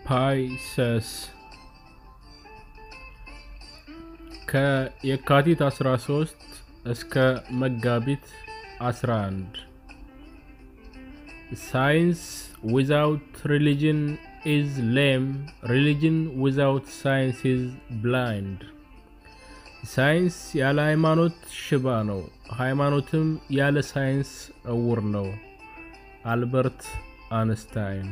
ፓይሰስ ከየካቲት 13 እስከ መጋቢት 11 ሳይንስ ዊዛውት ሪሊጅን ኢዝ ሌም ሪሊጅን ዊዛውት ሳይንስ ኢዝ ብላይንድ ሳይንስ ያለ ሃይማኖት ሽባ ነው፣ ሃይማኖትም ያለ ሳይንስ እውር ነው። አልበርት አንስታይን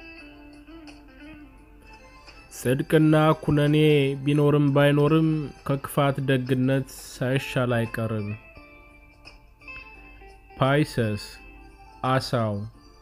ጽድቅና ኩነኔ ቢኖርም ባይኖርም ከክፋት ደግነት ሳይሻል አይቀርም። ፓይሰስ አሳው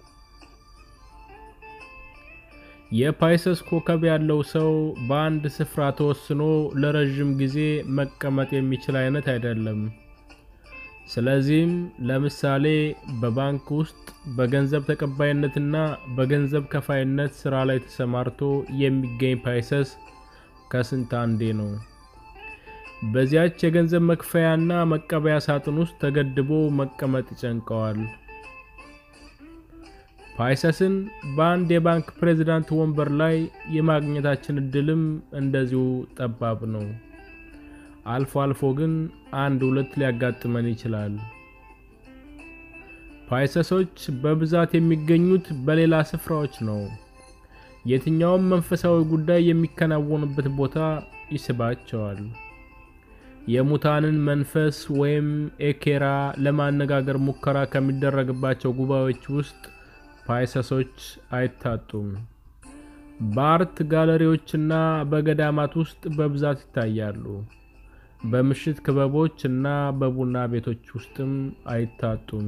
የፓይሰስ ኮከብ ያለው ሰው በአንድ ስፍራ ተወስኖ ለረዥም ጊዜ መቀመጥ የሚችል አይነት አይደለም። ስለዚህም ለምሳሌ በባንክ ውስጥ በገንዘብ ተቀባይነትና በገንዘብ ከፋይነት ስራ ላይ ተሰማርቶ የሚገኝ ፓይሰስ ከስንት አንዴ ነው። በዚያች የገንዘብ መክፈያና መቀበያ ሳጥን ውስጥ ተገድቦ መቀመጥ ይጨንቀዋል። ፓይሰስን በአንድ የባንክ ፕሬዝዳንት ወንበር ላይ የማግኘታችን እድልም እንደዚሁ ጠባብ ነው። አልፎ አልፎ ግን አንድ ሁለት ሊያጋጥመን ይችላል። ፓይሰሶች በብዛት የሚገኙት በሌላ ስፍራዎች ነው። የትኛውም መንፈሳዊ ጉዳይ የሚከናወንበት ቦታ ይስባቸዋል። የሙታንን መንፈስ ወይም ኤኬራ ለማነጋገር ሙከራ ከሚደረግባቸው ጉባኤዎች ውስጥ ፓይሰሶች አይታጡም። በአርት ጋለሪዎችና በገዳማት ውስጥ በብዛት ይታያሉ። በምሽት ክበቦች እና በቡና ቤቶች ውስጥም አይታጡም።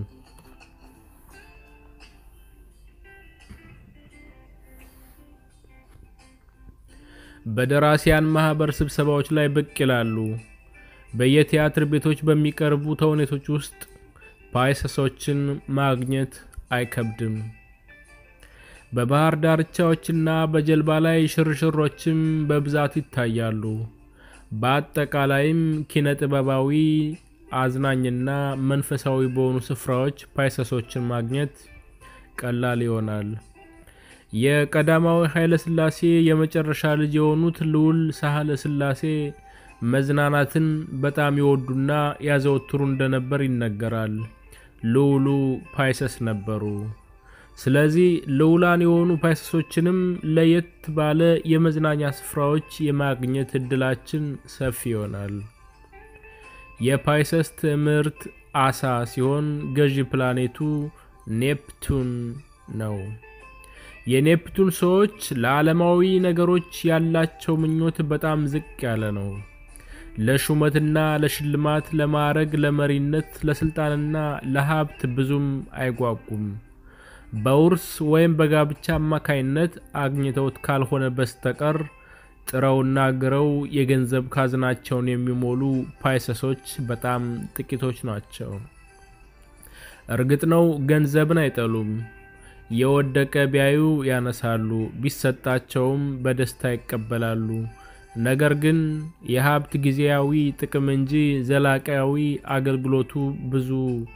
በደራሲያን ማህበር ስብሰባዎች ላይ ብቅ ይላሉ። በየቲያትር ቤቶች በሚቀርቡ ተውኔቶች ውስጥ ፓይሰሶችን ማግኘት አይከብድም። በባህር ዳርቻዎችና በጀልባ ላይ ሽርሽሮችም በብዛት ይታያሉ። በአጠቃላይም ኪነ ጥበባዊ፣ አዝናኝና መንፈሳዊ በሆኑ ስፍራዎች ፓይሰሶችን ማግኘት ቀላል ይሆናል። የቀዳማዊ ኃይለ ሥላሴ የመጨረሻ ልጅ የሆኑት ልዑል ሳህለ ሥላሴ መዝናናትን በጣም ይወዱና ያዘወትሩ እንደነበር ይነገራል። ልዑሉ ፓይሰስ ነበሩ። ስለዚህ ልዑላን የሆኑ ፓይሰሶችንም ለየት ባለ የመዝናኛ ስፍራዎች የማግኘት እድላችን ሰፊ ይሆናል። የፓይሰስ ትምህርት አሳ ሲሆን ገዢ ፕላኔቱ ኔፕቱን ነው። የኔፕቱን ሰዎች ለዓለማዊ ነገሮች ያላቸው ምኞት በጣም ዝቅ ያለ ነው። ለሹመትና ለሽልማት፣ ለማዕረግ፣ ለመሪነት፣ ለስልጣንና ለሀብት ብዙም አይጓጉም። በውርስ ወይም በጋብቻ አማካይነት አግኝተውት ካልሆነ በስተቀር ጥረውና ግረው የገንዘብ ካዝናቸውን የሚሞሉ ፓይሰሶች በጣም ጥቂቶች ናቸው። እርግጥ ነው ገንዘብን አይጠሉም። የወደቀ ቢያዩ ያነሳሉ፣ ቢሰጣቸውም በደስታ ይቀበላሉ። ነገር ግን የሀብት ጊዜያዊ ጥቅም እንጂ ዘላቂያዊ አገልግሎቱ ብዙ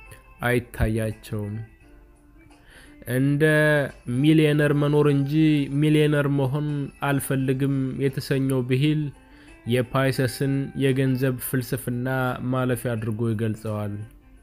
አይታያቸውም። እንደ ሚሊዮነር መኖር እንጂ ሚሊዮነር መሆን አልፈልግም የተሰኘው ብሂል የፓይሰስን የገንዘብ ፍልስፍና ማለፊያ አድርጎ ይገልጸዋል።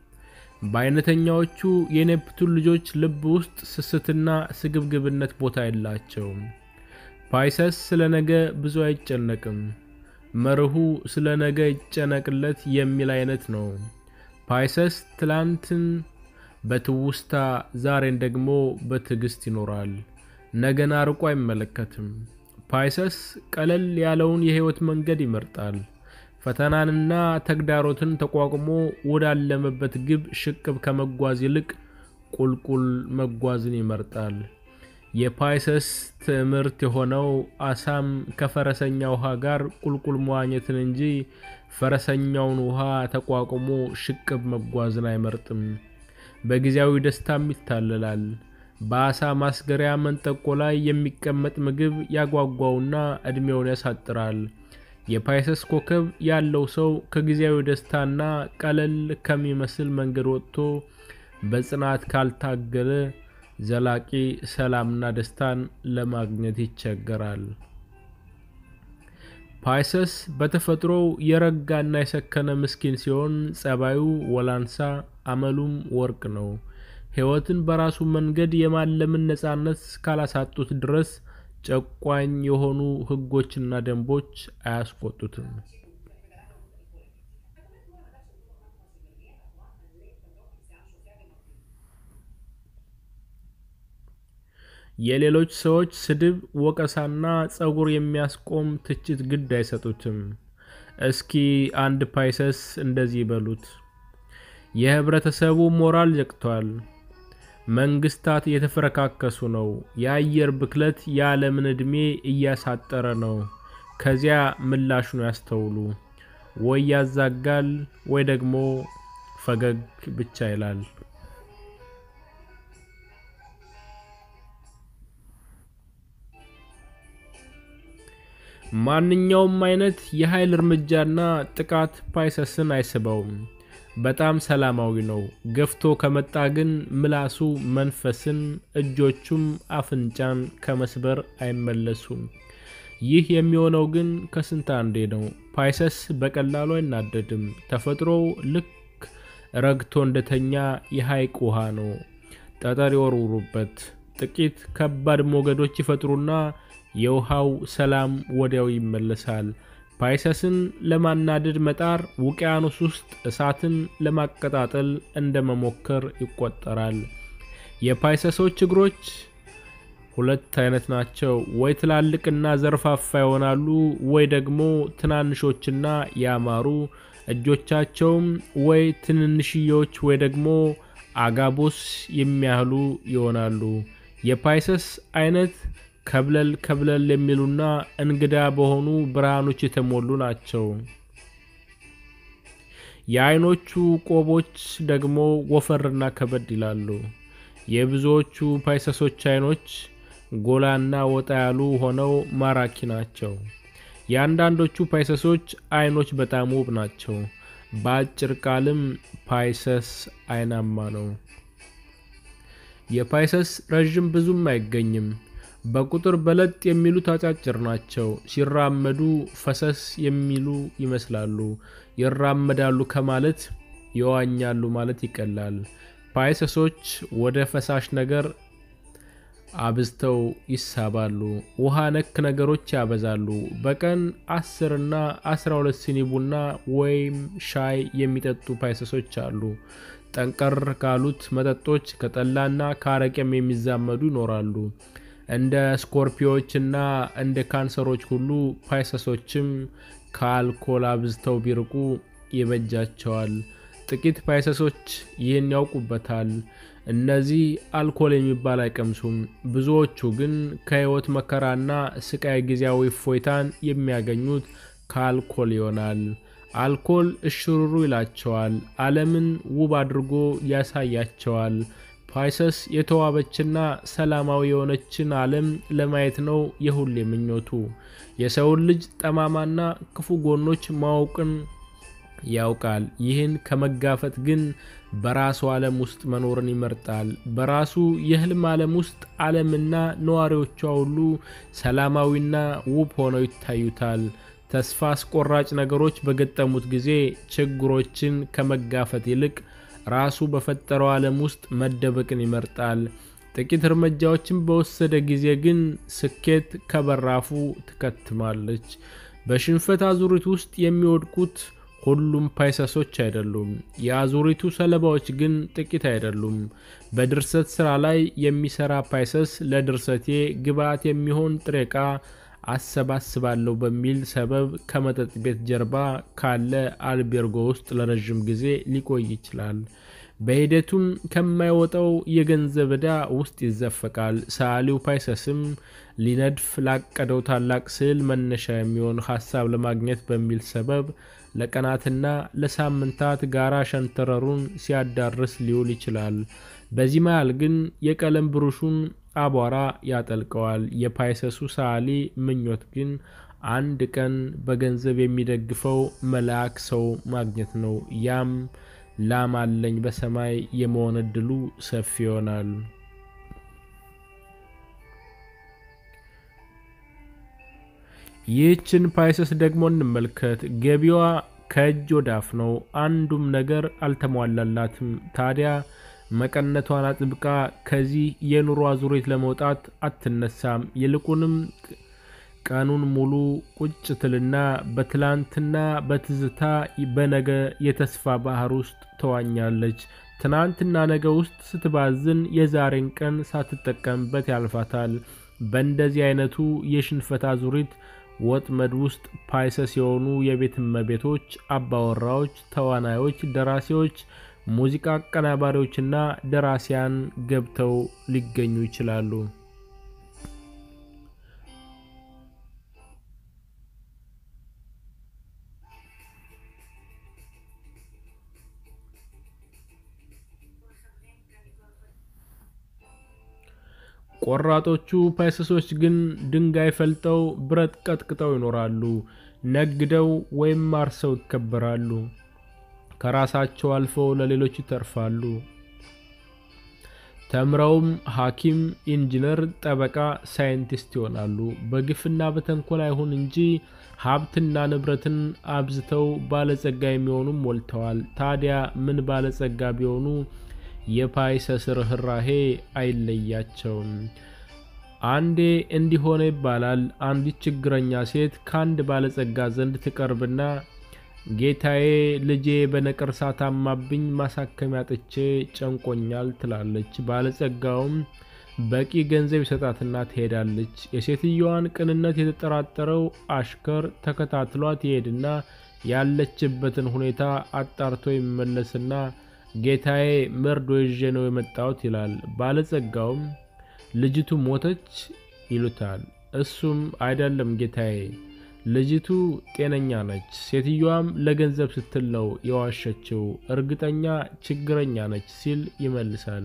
በአይነተኛዎቹ የኔፕቱን ልጆች ልብ ውስጥ ስስትና ስግብግብነት ቦታ የላቸውም። ፓይሰስ ስለ ነገ ብዙ አይጨነቅም። መርሁ ስለ ነገ ይጨነቅለት የሚል አይነት ነው። ፓይሰስ ትላንትን በትውስታ ዛሬን ደግሞ በትዕግስት ይኖራል። ነገን አርቆ አይመለከትም። ፓይሰስ ቀለል ያለውን የህይወት መንገድ ይመርጣል። ፈተናንና ተግዳሮትን ተቋቁሞ ወዳለመበት ግብ ሽቅብ ከመጓዝ ይልቅ ቁልቁል መጓዝን ይመርጣል። የፓይሰስ ትምህርት የሆነው አሳም ከፈረሰኛ ውሃ ጋር ቁልቁል መዋኘትን እንጂ ፈረሰኛውን ውሃ ተቋቁሞ ሽቅብ መጓዝን አይመርጥም። በጊዜያዊ ደስታም ይታለላል። በአሳ ማስገሪያ መንጠቆ ላይ የሚቀመጥ ምግብ ያጓጓውና እድሜውን ያሳጥራል። የፓይሰስ ኮከብ ያለው ሰው ከጊዜያዊ ደስታና ቀለል ከሚመስል መንገድ ወጥቶ በጽናት ካልታገለ ዘላቂ ሰላምና ደስታን ለማግኘት ይቸገራል። ፓይሰስ በተፈጥሮው የረጋና የሰከነ ምስኪን ሲሆን ጸባዩ ወላንሳ፣ አመሉም ወርቅ ነው። ሕይወትን በራሱ መንገድ የማለምን ነጻነት ካላሳጡት ድረስ ጨቋኝ የሆኑ ሕጎችና ደንቦች አያስቆጡትም። የሌሎች ሰዎች ስድብ፣ ወቀሳና ጸጉር የሚያስቆም ትችት ግድ አይሰጡትም። እስኪ አንድ ፓይሰስ እንደዚህ በሉት፣ የህብረተሰቡ ሞራል ዘቅቷል። መንግስታት እየተፈረካከሱ ነው። የአየር ብክለት የዓለምን ዕድሜ እያሳጠረ ነው። ከዚያ ምላሹን ያስተውሉ። ወይ ያዛጋል ወይ ደግሞ ፈገግ ብቻ ይላል። ማንኛውም አይነት የኃይል እርምጃና ጥቃት ፓይሰስን አይስበውም። በጣም ሰላማዊ ነው። ገፍቶ ከመጣ ግን ምላሱ መንፈስን፣ እጆቹም አፍንጫን ከመስበር አይመለሱም። ይህ የሚሆነው ግን ከስንት አንዴ ነው። ፓይሰስ በቀላሉ አይናደድም። ተፈጥሮው ልክ ረግቶ እንደተኛ የሐይቅ ውሃ ነው። ጠጠር ይወርውሩበት፣ ጥቂት ከባድ ሞገዶች ይፈጥሩና የውሃው ሰላም ወዲያው ይመለሳል። ፓይሰስን ለማናደድ መጣር ውቅያኖስ ውስጥ እሳትን ለማቀጣጠል እንደ መሞከር ይቆጠራል። የፓይሰሶች እግሮች ሁለት አይነት ናቸው። ወይ ትላልቅና ዘርፋፋ ይሆናሉ፣ ወይ ደግሞ ትናንሾችና ያማሩ። እጆቻቸውም ወይ ትንንሽዬዎች ወይ ደግሞ አጋቦስ የሚያህሉ ይሆናሉ። የፓይሰስ አይነት ከብለል ከብለል የሚሉና እንግዳ በሆኑ ብርሃኖች የተሞሉ ናቸው። የአይኖቹ ቆቦች ደግሞ ወፈርና ከበድ ይላሉ። የብዙዎቹ ፓይሰሶች አይኖች ጎላና ወጣ ያሉ ሆነው ማራኪ ናቸው። የአንዳንዶቹ ፓይሰሶች አይኖች በጣም ውብ ናቸው። በአጭር ቃልም ፓይሰስ አይናማ ነው። የፓይሰስ ረዥም ብዙም አይገኝም። በቁጥር በለጥ የሚሉት አጫጭር ናቸው። ሲራመዱ ፈሰስ የሚሉ ይመስላሉ። ይራመዳሉ ከማለት ይዋኛሉ ማለት ይቀላል። ፓይሰሶች ወደ ፈሳሽ ነገር አብዝተው ይሳባሉ። ውሃ ነክ ነገሮች ያበዛሉ። በቀን አስር እና አስራ ሁለት ሲኒ ቡና ወይም ሻይ የሚጠጡ ፓይሰሶች አሉ። ጠንቀር ካሉት መጠጦች ከጠላና ከአረቄም የሚዛመዱ ይኖራሉ። እንደ ስኮርፒዮችና እንደ ካንሰሮች ሁሉ ፓይሰሶችም ከአልኮል አብዝተው ቢርቁ ይበጃቸዋል። ጥቂት ፓይሰሶች ይህን ያውቁበታል። እነዚህ አልኮል የሚባል አይቀምሱም። ብዙዎቹ ግን ከሕይወት መከራና ስቃይ ጊዜያዊ እፎይታን የሚያገኙት ከአልኮል ይሆናል። አልኮል እሽሩሩ ይላቸዋል። ዓለምን ውብ አድርጎ ያሳያቸዋል። ፓይሰስ የተዋበችና ሰላማዊ የሆነችን ዓለም ለማየት ነው የሁሌ ምኞቱ። የሰውን ልጅ ጠማማና ክፉ ጎኖች ማወቅን ያውቃል። ይህን ከመጋፈጥ ግን በራሱ ዓለም ውስጥ መኖርን ይመርጣል። በራሱ የህልም ዓለም ውስጥ ዓለምና ነዋሪዎቿ ሁሉ ሰላማዊና ውብ ሆነው ይታዩታል። ተስፋ አስቆራጭ ነገሮች በገጠሙት ጊዜ ችግሮችን ከመጋፈጥ ይልቅ ራሱ በፈጠረው ዓለም ውስጥ መደበቅን ይመርጣል። ጥቂት እርምጃዎችን በወሰደ ጊዜ ግን ስኬት ከበራፉ ትከትማለች። በሽንፈት አዙሪት ውስጥ የሚወድቁት ሁሉም ፓይሰሶች አይደሉም። የአዙሪቱ ሰለባዎች ግን ጥቂት አይደሉም። በድርሰት ስራ ላይ የሚሰራ ፓይሰስ ለድርሰቴ ግብዓት የሚሆን ጥሬ ዕቃ አሰባስባለሁ በሚል ሰበብ ከመጠጥ ቤት ጀርባ ካለ አልቤርጎ ውስጥ ለረዥም ጊዜ ሊቆይ ይችላል። በሂደቱም ከማይወጣው የገንዘብ ዕዳ ውስጥ ይዘፈቃል። ሰዓሊው ፓይሰስም ሊነድፍ ላቀደው ታላቅ ስዕል መነሻ የሚሆን ሀሳብ ለማግኘት በሚል ሰበብ ለቀናትና ለሳምንታት ጋራ ሸንተረሩን ሲያዳርስ ሊውል ይችላል። በዚህ መሃል ግን የቀለም ብሩሹን አቧራ ያጠልቀዋል። የፓይሰሱ ሰዓሊ ምኞት ግን አንድ ቀን በገንዘብ የሚደግፈው መልአክ ሰው ማግኘት ነው። ያም ላም አለኝ በሰማይ የመሆን እድሉ ሰፊ ይሆናል። ይህችን ፓይሰስ ደግሞ እንመልከት። ገቢዋ ከእጅ ወዳፍ ነው። አንዱም ነገር አልተሟላላትም። ታዲያ መቀነቷን አጥብቃ ከዚህ የኑሮ አዙሪት ለመውጣት አትነሳም። ይልቁንም ቀኑን ሙሉ ቁጭ ትልና በትላንትና በትዝታ በነገ የተስፋ ባህር ውስጥ ተዋኛለች። ትናንትና ነገ ውስጥ ስትባዝን የዛሬን ቀን ሳትጠቀምበት ያልፋታል። በእንደዚህ አይነቱ የሽንፈት አዙሪት ወጥመድ ውስጥ ፓይሰስ የሆኑ የቤት እመቤቶች፣ አባወራዎች፣ ተዋናዮች፣ ደራሲዎች፣ ሙዚቃ አቀናባሪዎችና ደራሲያን ገብተው ሊገኙ ይችላሉ። ቆራጦቹ ፓይሰሶች ግን ድንጋይ ፈልጠው ብረት ቀጥቅጠው ይኖራሉ። ነግደው ወይም አርሰው ይከበራሉ። ከራሳቸው አልፈው ለሌሎች ይተርፋሉ። ተምረውም ሐኪም፣ ኢንጂነር፣ ጠበቃ፣ ሳይንቲስት ይሆናሉ። በግፍና በተንኮል አይሁን እንጂ ሀብትና ንብረትን አብዝተው ባለጸጋ የሚሆኑም ሞልተዋል። ታዲያ ምን ባለጸጋ ቢሆኑ የፓይሰስ ርኅራሄ አይለያቸውም። አንዴ እንዲሆነ ይባላል። አንዲት ችግረኛ ሴት ከአንድ ባለጸጋ ዘንድ ትቀርብና ጌታዬ፣ ልጄ በነቀርሳ ታማብኝ ማሳከሚያ ጥቼ ጨንቆኛል ትላለች። ባለጸጋውም በቂ ገንዘብ ይሰጣትና ትሄዳለች። የሴትየዋን ቅንነት የተጠራጠረው አሽከር ተከታትሏት ይሄድና ያለችበትን ሁኔታ አጣርቶ ይመለስና ጌታዬ መርዶ ይዤ ነው የመጣሁት ይላል። ባለጸጋውም ልጅቱ ሞተች ይሉታል። እሱም አይደለም ጌታዬ፣ ልጅቱ ጤነኛ ነች። ሴትዮዋም ለገንዘብ ስትል ነው የዋሸችው። እርግጠኛ ችግረኛ ነች ሲል ይመልሳል።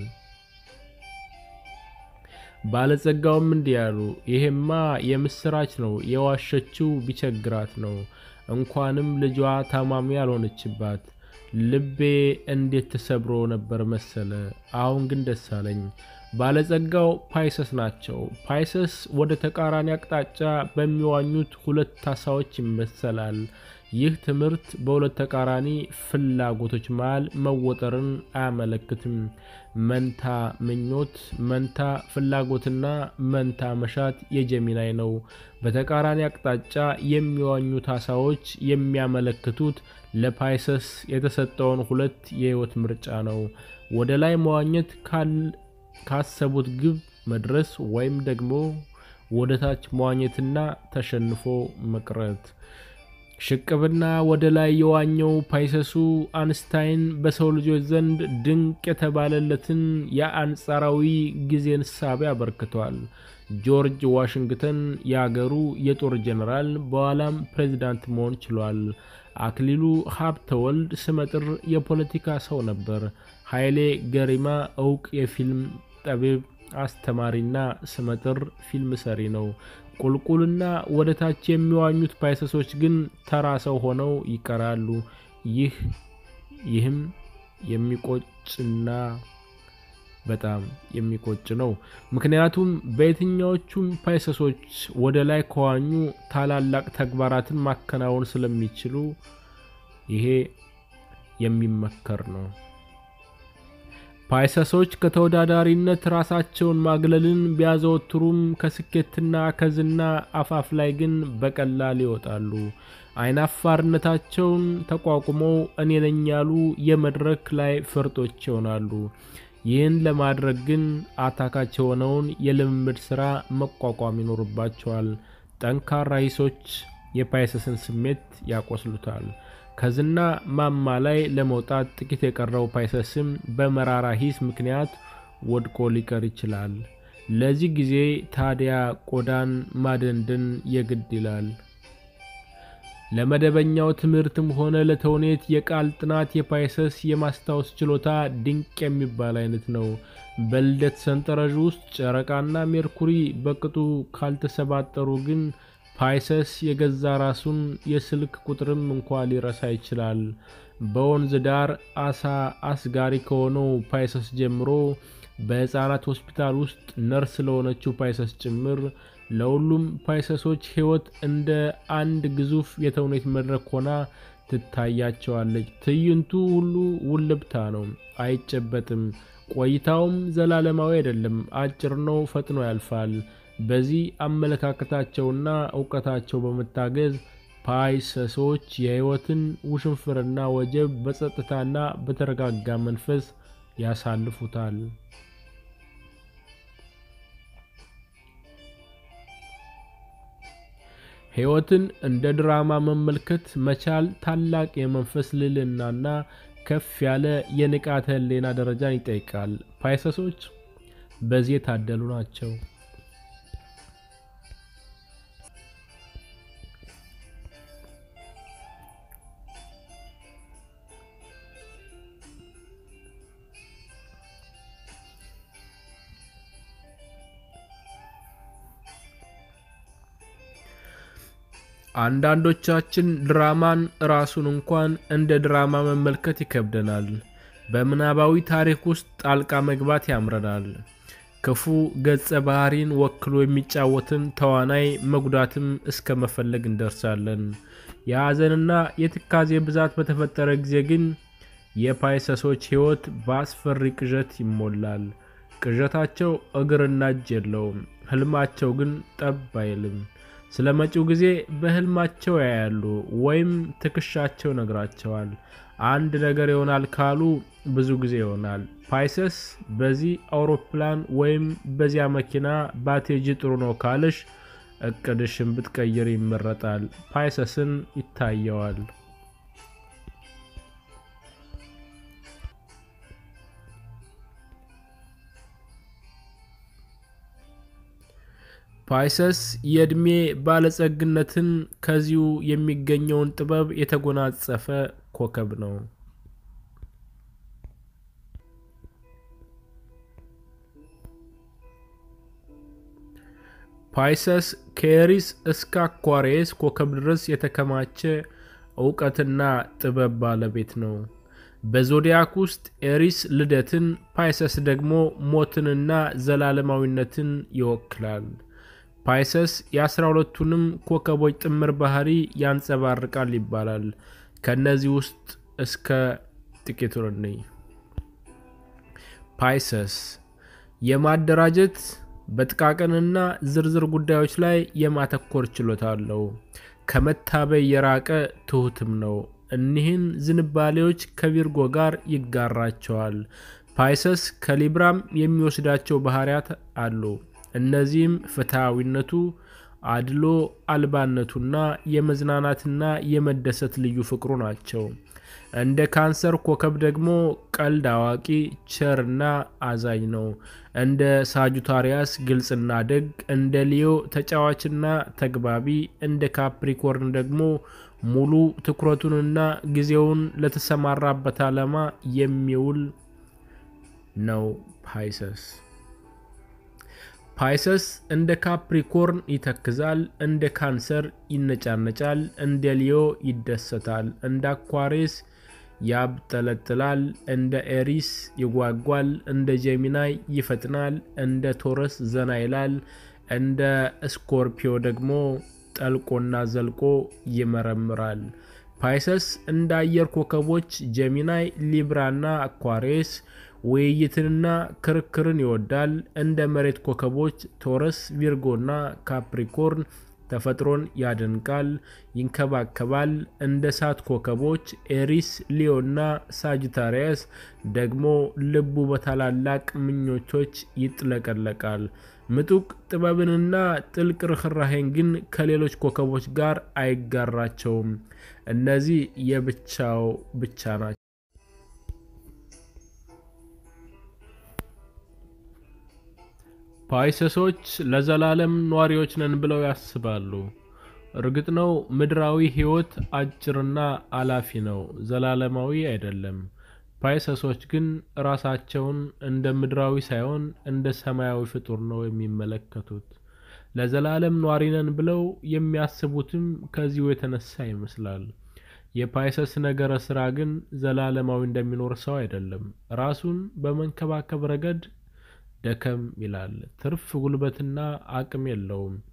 ባለጸጋውም እንዲህ ያሉ፣ ይሄማ የምስራች ነው። የዋሸችው ቢቸግራት ነው። እንኳንም ልጇ ታማሚ ያልሆነችባት ልቤ እንዴት ተሰብሮ ነበር መሰለ። አሁን ግን ደስ አለኝ። ባለጸጋው ፓይሰስ ናቸው። ፓይሰስ ወደ ተቃራኒ አቅጣጫ በሚዋኙት ሁለት አሳዎች ይመሰላል። ይህ ትምህርት በሁለት ተቃራኒ ፍላጎቶች መሃል መወጠርን አያመለክትም። መንታ ምኞት፣ መንታ ፍላጎትና መንታ መሻት የጀሚናይ ነው። በተቃራኒ አቅጣጫ የሚዋኙት አሳዎች የሚያመለክቱት ለፓይሰስ የተሰጠውን ሁለት የህይወት ምርጫ ነው። ወደ ላይ መዋኘት ካሰቡት ግብ መድረስ ወይም ደግሞ ወደ ታች መዋኘትና ተሸንፎ መቅረት። ሽቅብና ወደ ላይ የዋኘው ፓይሰሱ አንስታይን በሰው ልጆች ዘንድ ድንቅ የተባለለትን የአንጻራዊ ጊዜን እሳቤ አበርክቷል። ጆርጅ ዋሽንግተን የአገሩ የጦር ጄኔራል በኋላም ፕሬዚዳንት መሆን ችሏል። አክሊሉ ሀብተወልድ ስመጥር የፖለቲካ ሰው ነበር። ኃይሌ ገሪማ እውቅ የፊልም ጠቢብ፣ አስተማሪና ስመጥር ፊልም ሰሪ ነው። ቁልቁልና ወደ ታች የሚዋኙት ፓይሰሶች ግን ተራ ሰው ሆነው ይቀራሉ። ይህ ይህም የሚቆጭና በጣም የሚቆጭ ነው። ምክንያቱም በየትኛዎቹም ፓይሰሶች ወደ ላይ ከዋኙ ታላላቅ ተግባራትን ማከናወን ስለሚችሉ ይሄ የሚመከር ነው። ፓይሰሶች ከተወዳዳሪነት ራሳቸውን ማግለልን ቢያዘወትሩም ከስኬትና ከዝና አፋፍ ላይ ግን በቀላል ይወጣሉ። አይናፋርነታቸውን ተቋቁመው እኔ ነኝ ያሉ የመድረክ ላይ ፈርጦች ይሆናሉ። ይህን ለማድረግ ግን አታካች የሆነውን የልምምድ ሥራ መቋቋም ይኖርባቸዋል። ጠንካራ ሂሶች የፓይሰስን ስሜት ያቆስሉታል። ከዝና ማማ ላይ ለመውጣት ጥቂት የቀረው ፓይሰስም በመራራ ሂስ ምክንያት ወድቆ ሊቀር ይችላል። ለዚህ ጊዜ ታዲያ ቆዳን ማደንደን የግድ ይላል። ለመደበኛው ትምህርትም ሆነ ለተውኔት የቃል ጥናት የፓይሰስ የማስታወስ ችሎታ ድንቅ የሚባል አይነት ነው። በልደት ሰንጠረዥ ውስጥ ጨረቃና ሜርኩሪ በቅጡ ካልተሰባጠሩ ግን ፓይሰስ የገዛ ራሱን የስልክ ቁጥርም እንኳ ሊረሳ ይችላል። በወንዝ ዳር አሳ አስጋሪ ከሆነው ፓይሰስ ጀምሮ በሕፃናት ሆስፒታል ውስጥ ነርስ ለሆነችው ፓይሰስ ጭምር ለሁሉም ፓይሰሶች ሕይወት እንደ አንድ ግዙፍ የተውኔት መድረክ ሆና ትታያቸዋለች። ትዕይንቱ ሁሉ ውልብታ ነው፣ አይጨበጥም። ቆይታውም ዘላለማዊ አይደለም፣ አጭር ነው፣ ፈጥኖ ያልፋል። በዚህ አመለካከታቸውና እውቀታቸው በመታገዝ ፓይሰሶች የሕይወትን ውሽንፍርና ወጀብ በጸጥታና በተረጋጋ መንፈስ ያሳልፉታል። ሕይወትን እንደ ድራማ መመልከት መቻል ታላቅ የመንፈስ ልዕልናና ከፍ ያለ የንቃተ ሕሊና ደረጃን ይጠይቃል። ፓይሰሶች በዚህ የታደሉ ናቸው። አንዳንዶቻችን ድራማን ራሱን እንኳን እንደ ድራማ መመልከት ይከብደናል። በምናባዊ ታሪክ ውስጥ ጣልቃ መግባት ያምረናል። ክፉ ገጸ ባህሪን ወክሎ የሚጫወትን ተዋናይ መጉዳትም እስከ መፈለግ እንደርሳለን። የሐዘንና የትካዜ ብዛት በተፈጠረ ጊዜ ግን የፓይሰሶች ሕይወት በአስፈሪ ቅዠት ይሞላል። ቅዠታቸው እግርና እጅ የለውም። ሕልማቸው ግን ጠብ አይልም። ስለ መጪው ጊዜ በሕልማቸው ያያሉ ወይም ትከሻቸው ነግራቸዋል። አንድ ነገር ይሆናል ካሉ ብዙ ጊዜ ይሆናል። ፓይሰስ በዚህ አውሮፕላን ወይም በዚያ መኪና ባቴጂ ጥሩ ነው ካልሽ እቅድሽን ብትቀይር ይመረጣል። ፓይሰስን ይታየዋል። ፓይሰስ የዕድሜ ባለጸግነትን ከዚሁ የሚገኘውን ጥበብ የተጎናጸፈ ኮከብ ነው። ፓይሰስ ከኤሪስ እስከ አኳሪየስ ኮከብ ድረስ የተከማቸ እውቀትና ጥበብ ባለቤት ነው። በዞዲያክ ውስጥ ኤሪስ ልደትን፣ ፓይሰስ ደግሞ ሞትንና ዘላለማዊነትን ይወክላል። ፓይሰስ የአስራ ሁለቱንም ኮከቦች ጥምር ባህሪ ያንጸባርቃል ይባላል። ከእነዚህ ውስጥ እስከ ጥቂቱን እንይ። ፓይሰስ የማደራጀት በጥቃቅንና ዝርዝር ጉዳዮች ላይ የማተኮር ችሎታ አለው። ከመታበይ የራቀ ትሁትም ነው። እኒህን ዝንባሌዎች ከቪርጎ ጋር ይጋራቸዋል። ፓይሰስ ከሊብራም የሚወስዳቸው ባህሪያት አሉ። እነዚህም ፍትሐዊነቱ፣ አድሎ አልባነቱና የመዝናናትና የመደሰት ልዩ ፍቅሩ ናቸው። እንደ ካንሰር ኮከብ ደግሞ ቀልድ አዋቂ፣ ቸርና አዛኝ ነው። እንደ ሳጁታሪያስ ግልጽና ደግ፣ እንደ ሊዮ ተጫዋችና ተግባቢ፣ እንደ ካፕሪኮርን ደግሞ ሙሉ ትኩረቱንና ጊዜውን ለተሰማራበት ዓላማ የሚውል ነው። ፓይሰስ ፓይሰስ እንደ ካፕሪኮርን ይተክዛል፣ እንደ ካንሰር ይነጫነጫል፣ እንደ ሊዮ ይደሰታል፣ እንደ አኳሪስ ያብጠለጥላል፣ እንደ ኤሪስ ይጓጓል፣ እንደ ጄሚናይ ይፈጥናል፣ እንደ ቶረስ ዘና ይላል፣ እንደ ስኮርፒዮ ደግሞ ጠልቆና ዘልቆ ይመረምራል። ፓይሰስ እንደ አየር ኮከቦች ጄሚናይ፣ ሊብራና አኳሪስ ውይይትንና ክርክርን ይወዳል። እንደ መሬት ኮከቦች ቶረስ፣ ቪርጎና ካፕሪኮርን ተፈጥሮን ያደንቃል፣ ይንከባከባል። እንደ እሳት ኮከቦች ኤሪስ፣ ሊዮና ሳጅታሪያስ ደግሞ ልቡ በታላላቅ ምኞቶች ይጥለቀለቃል። ምጡቅ ጥበብንና ጥልቅ ርኅራሄን ግን ከሌሎች ኮከቦች ጋር አይጋራቸውም። እነዚህ የብቻው ብቻ ናቸው። ፓይሰሶች ለዘላለም ኗሪዎች ነን ብለው ያስባሉ። እርግጥ ነው ምድራዊ ሕይወት አጭርና አላፊ ነው፣ ዘላለማዊ አይደለም። ፓይሰሶች ግን ራሳቸውን እንደ ምድራዊ ሳይሆን እንደ ሰማያዊ ፍጡር ነው የሚመለከቱት። ለዘላለም ኗሪ ነን ብለው የሚያስቡትም ከዚሁ የተነሳ ይመስላል። የፓይሰስ ነገረ ስራ ግን ዘላለማዊ እንደሚኖር ሰው አይደለም። ራሱን በመንከባከብ ረገድ ደከም ይላል። ትርፍ ጉልበትና አቅም የለውም።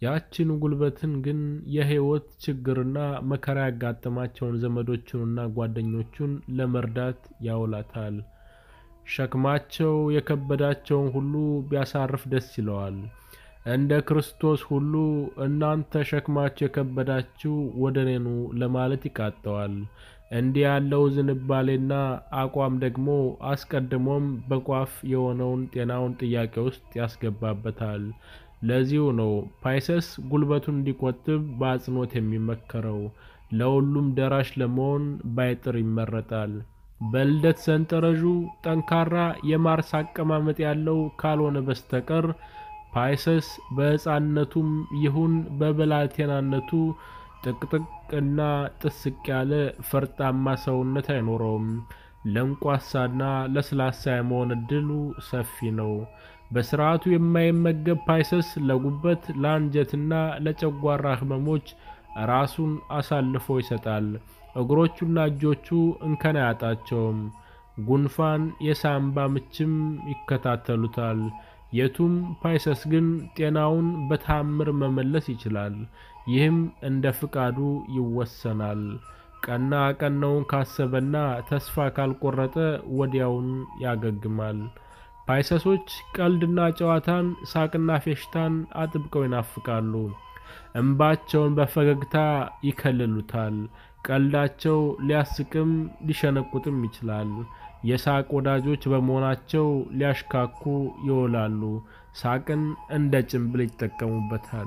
ያችን ጉልበትን ግን የህይወት ችግርና መከራ ያጋጠማቸውን ዘመዶቹንና ጓደኞቹን ለመርዳት ያውላታል። ሸክማቸው የከበዳቸውን ሁሉ ቢያሳርፍ ደስ ይለዋል። እንደ ክርስቶስ ሁሉ እናንተ ሸክማችሁ የከበዳችሁ ወደ እኔ ኑ ለማለት ይቃጠዋል። እንዲህ ያለው ዝንባሌና አቋም ደግሞ አስቀድሞም በቋፍ የሆነውን ጤናውን ጥያቄ ውስጥ ያስገባበታል። ለዚሁ ነው ፓይሰስ ጉልበቱን እንዲቆጥብ በአጽንኦት የሚመከረው። ለሁሉም ደራሽ ለመሆን ባይጥር ይመረጣል። በልደት ሰንጠረዡ ጠንካራ የማርስ አቀማመጥ ያለው ካልሆነ በስተቀር ፓይሰስ በሕፃንነቱም ይሁን በብላቴናነቱ ጥቅጥቅ እና ጥስቅ ያለ ፈርጣማ ሰውነት አይኖረውም። ለንቋሳና ለስላሳ የመሆን እድሉ ሰፊ ነው። በስርዓቱ የማይመገብ ፓይሰስ ለጉበት፣ ለአንጀትና ለጨጓራ ህመሞች ራሱን አሳልፎ ይሰጣል። እግሮቹና እጆቹ እንከን አያጣቸውም። ጉንፋን፣ የሳምባ ምችም ይከታተሉታል። የቱም ፓይሰስ ግን ጤናውን በታምር መመለስ ይችላል። ይህም እንደ ፍቃዱ ይወሰናል። ቀና ቀናውን ካሰበና ተስፋ ካልቆረጠ ወዲያውን ያገግማል። ፓይሰሶች ቀልድና ጨዋታን፣ ሳቅና ፌሽታን አጥብቀው ይናፍቃሉ። እንባቸውን በፈገግታ ይከልሉታል። ቀልዳቸው ሊያስቅም ሊሸነቁጥም ይችላል። የሳቅ ወዳጆች በመሆናቸው ሊያሽካኩ ይውላሉ። ሳቅን እንደ ጭንብል ይጠቀሙበታል።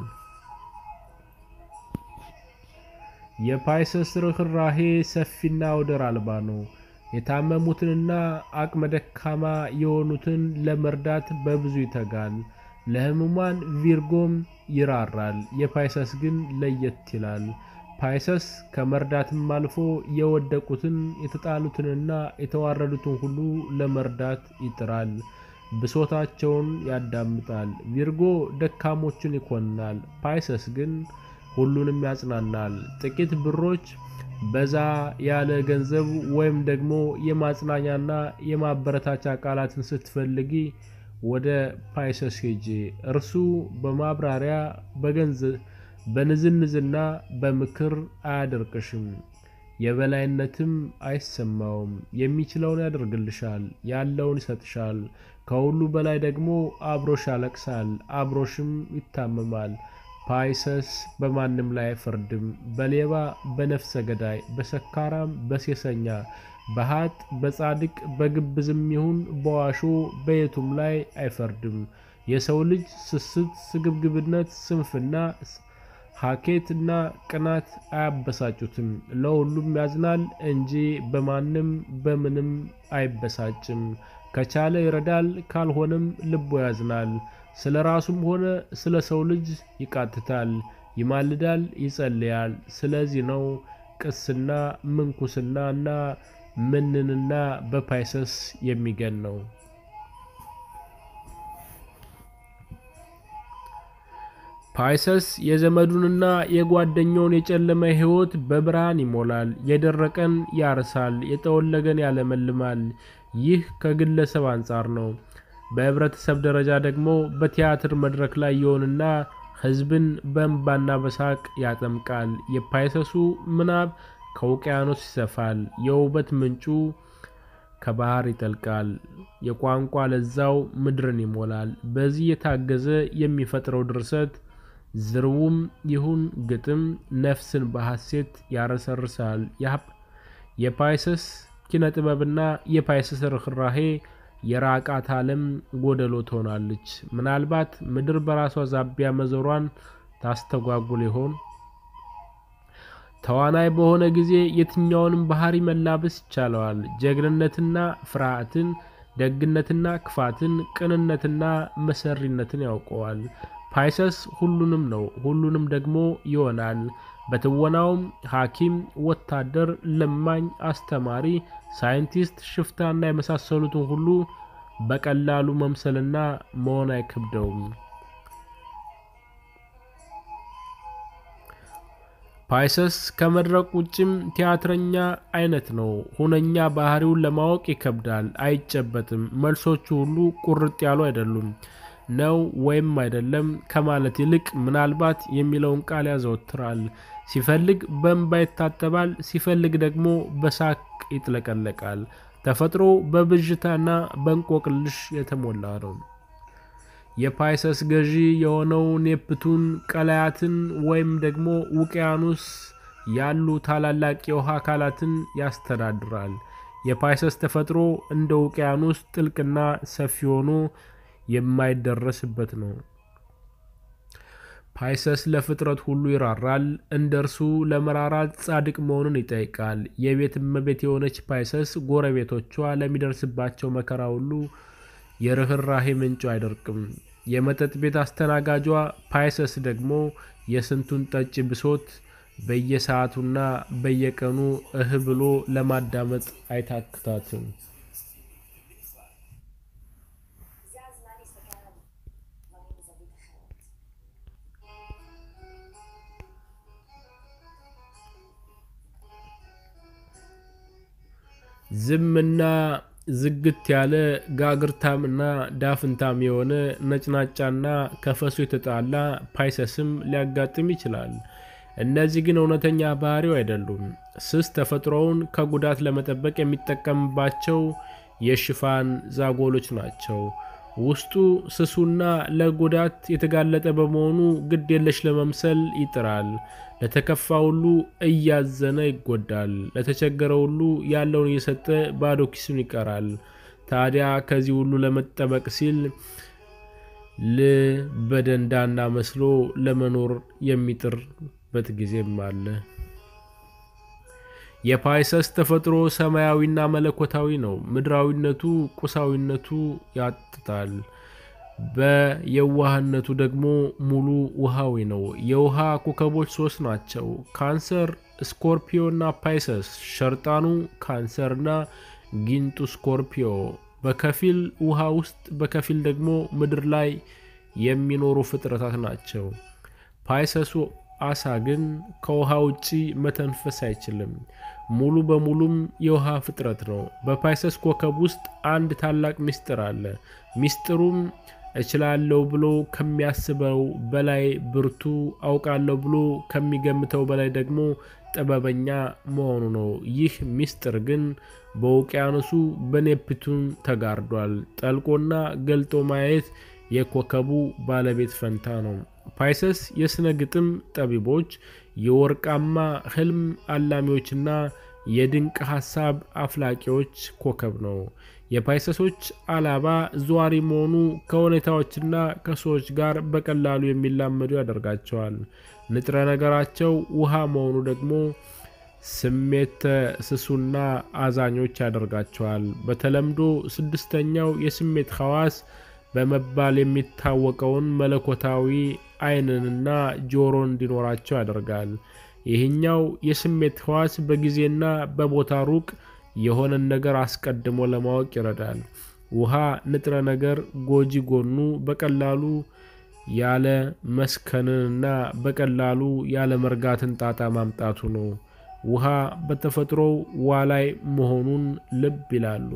የፓይሰስ ርኅራሄ ሰፊና ወደር አልባ ነው። የታመሙትንና አቅመ ደካማ የሆኑትን ለመርዳት በብዙ ይተጋል። ለሕሙማን ቪርጎም ይራራል። የፓይሰስ ግን ለየት ይላል። ፓይሰስ ከመርዳትም አልፎ የወደቁትን የተጣሉትንና የተዋረዱትን ሁሉ ለመርዳት ይጥራል። ብሶታቸውን ያዳምጣል። ቪርጎ ደካሞችን ይኮንናል። ፓይሰስ ግን ሁሉንም ያጽናናል። ጥቂት ብሮች፣ በዛ ያለ ገንዘብ ወይም ደግሞ የማጽናኛና የማበረታቻ ቃላትን ስትፈልጊ ወደ ፓይሰስ ሄጄ እርሱ በማብራሪያ በገንዘብ በንዝንዝና በምክር አያደርቅሽም። የበላይነትም አይሰማውም። የሚችለውን ያደርግልሻል፣ ያለውን ይሰጥሻል። ከሁሉ በላይ ደግሞ አብሮሽ ያለቅሳል፣ አብሮሽም ይታመማል። ፓይሰስ በማንም ላይ አይፈርድም። በሌባ፣ በነፍሰ ገዳይ፣ በሰካራም፣ በሴሰኛ፣ በሀጥ፣ በጻድቅ፣ በግብዝም ይሁን በዋሾ በየቱም ላይ አይፈርድም። የሰው ልጅ ስስት፣ ስግብግብነት፣ ስንፍና ሀኬት እና ቅናት አያበሳጩትም። ለሁሉም ያዝናል እንጂ በማንም በምንም አይበሳጭም። ከቻለ ይረዳል፣ ካልሆነም ልቦ ያዝናል። ስለ ራሱም ሆነ ስለ ሰው ልጅ ይቃትታል፣ ይማልዳል፣ ይጸልያል። ስለዚህ ነው ቅስና፣ ምንኩስና እና ምንንና በፓይሰስ የሚገን ነው። ፓይሰስ የዘመዱንና የጓደኛውን የጨለመ ሕይወት በብርሃን ይሞላል። የደረቀን ያርሳል፣ የጠወለገን ያለመልማል። ይህ ከግለሰብ አንጻር ነው። በህብረተሰብ ደረጃ ደግሞ በቲያትር መድረክ ላይ ይሆንና ሕዝብን በእንባና በሳቅ ያጠምቃል። የፓይሰሱ ምናብ ከውቅያኖስ ይሰፋል። የውበት ምንጩ ከባህር ይጠልቃል። የቋንቋ ለዛው ምድርን ይሞላል። በዚህ የታገዘ የሚፈጥረው ድርሰት ዝርውም ይሁን ግጥም ነፍስን በሐሴት ያረሰርሳል። የፓይሰስ ኪነ ጥበብና የፓይሰስ ርኅራሄ የራቃት ዓለም ጎደሎ ትሆናለች። ምናልባት ምድር በራሷ ዛቢያ መዞሯን ታስተጓጉል ይሆን? ተዋናይ በሆነ ጊዜ የትኛውንም ባህሪ መላበስ ይቻለዋል። ጀግንነትና ፍርሃትን፣ ደግነትና ክፋትን፣ ቅንነትና መሰሪነትን ያውቀዋል። ፓይሰስ ሁሉንም ነው፣ ሁሉንም ደግሞ ይሆናል። በትወናውም ሐኪም፣ ወታደር፣ ለማኝ፣ አስተማሪ፣ ሳይንቲስት፣ ሽፍታና የመሳሰሉትን ሁሉ በቀላሉ መምሰልና መሆን አይከብደውም። ፓይሰስ ከመድረክ ውጭም ቲያትረኛ አይነት ነው። ሁነኛ ባህሪውን ለማወቅ ይከብዳል፣ አይጨበጥም። መልሶቹ ሁሉ ቁርጥ ያሉ አይደሉም። ነው ወይም አይደለም ከማለት ይልቅ ምናልባት የሚለውን ቃል ያዘወትራል። ሲፈልግ በእንባ ይታጠባል፣ ሲፈልግ ደግሞ በሳቅ ይጥለቀለቃል። ተፈጥሮ በብዥታና በእንቆቅልሽ የተሞላ ነው። የፓይሰስ ገዢ የሆነው ኔፕቱን ቀላያትን ወይም ደግሞ ውቅያኖስ ያሉ ታላላቅ የውሃ አካላትን ያስተዳድራል። የፓይሰስ ተፈጥሮ እንደ ውቅያኖስ ጥልቅና ሰፊ ሆኖ የማይደረስበት ነው። ፓይሰስ ለፍጥረት ሁሉ ይራራል። እንደ እርሱ ለመራራት ጻድቅ መሆኑን ይጠይቃል። የቤት እመቤት የሆነች ፓይሰስ ጎረቤቶቿ ለሚደርስባቸው መከራ ሁሉ የርኅራሄ ምንጩ አይደርቅም። የመጠጥ ቤት አስተናጋጇ ፓይሰስ ደግሞ የስንቱን ጠጭ ብሶት በየሰዓቱና በየቀኑ እህ ብሎ ለማዳመጥ አይታክታትም። זה הזמן להסתכל על דברים מזווית אחרת. ዝምና ዝግት ያለ ጋግርታምና ዳፍንታም የሆነ ነጭናጫና ከፈሱ የተጣላ ፓይሰስም ሊያጋጥም ይችላል። እነዚህ ግን እውነተኛ ባህሪው አይደሉም። ስስ ተፈጥሮውን ከጉዳት ለመጠበቅ የሚጠቀምባቸው የሽፋን ዛጎሎች ናቸው። ውስጡ ስሱና ለጉዳት የተጋለጠ በመሆኑ ግድ የለሽ ለመምሰል ይጥራል። ለተከፋ ሁሉ እያዘነ ይጎዳል። ለተቸገረ ሁሉ ያለውን እየሰጠ ባዶ ኪሱን ይቀራል። ታዲያ ከዚህ ሁሉ ለመጠበቅ ሲል ል በደንዳና መስሎ ለመኖር የሚጥርበት ጊዜም አለ። የፓይሰስ ተፈጥሮ ሰማያዊና መለኮታዊ ነው። ምድራዊነቱ ቁሳዊነቱ ያጥታል። በየዋህነቱ ደግሞ ሙሉ ውሃዊ ነው። የውሃ ኮከቦች ሶስት ናቸው፣ ካንሰር፣ ስኮርፒዮና ፓይሰስ። ሸርጣኑ ካንሰርና ጊንጡ ስኮርፒዮ በከፊል ውሃ ውስጥ በከፊል ደግሞ ምድር ላይ የሚኖሩ ፍጥረታት ናቸው። ፓይሰሱ አሳ ግን ከውሃ ውጪ መተንፈስ አይችልም። ሙሉ በሙሉም የውሃ ፍጥረት ነው። በፓይሰስ ኮከብ ውስጥ አንድ ታላቅ ምስጢር አለ። ምስጢሩም እችላለሁ ብሎ ከሚያስበው በላይ ብርቱ፣ አውቃለሁ ብሎ ከሚገምተው በላይ ደግሞ ጥበበኛ መሆኑ ነው። ይህ ምስጢር ግን በውቅያኖሱ በኔፕቱን ተጋርዷል። ጠልቆና ገልጦ ማየት የኮከቡ ባለቤት ፈንታ ነው። ፓይሰስ የሥነ ግጥም ጠቢቦች፣ የወርቃማ ሕልም አላሚዎችና የድንቅ ሐሳብ አፍላቂዎች ኮከብ ነው። የፓይሰሶች አላባ ዘዋሪ መሆኑ ከሁኔታዎችና ከሰዎች ጋር በቀላሉ የሚላመዱ ያደርጋቸዋል። ንጥረ ነገራቸው ውሃ መሆኑ ደግሞ ስሜተ ስሱና አዛኞች ያደርጋቸዋል። በተለምዶ ስድስተኛው የስሜት ሐዋስ በመባል የሚታወቀውን መለኮታዊ ዓይንንና ጆሮ እንዲኖራቸው ያደርጋል። ይህኛው የስሜት ሕዋስ በጊዜና በቦታ ሩቅ የሆነን ነገር አስቀድሞ ለማወቅ ይረዳል። ውሃ ንጥረ ነገር ጎጂ ጎኑ በቀላሉ ያለ መስከንንና በቀላሉ ያለ መርጋትን ጣጣ ማምጣቱ ነው። ውሃ በተፈጥሮው ዋላይ መሆኑን ልብ ይላሉ።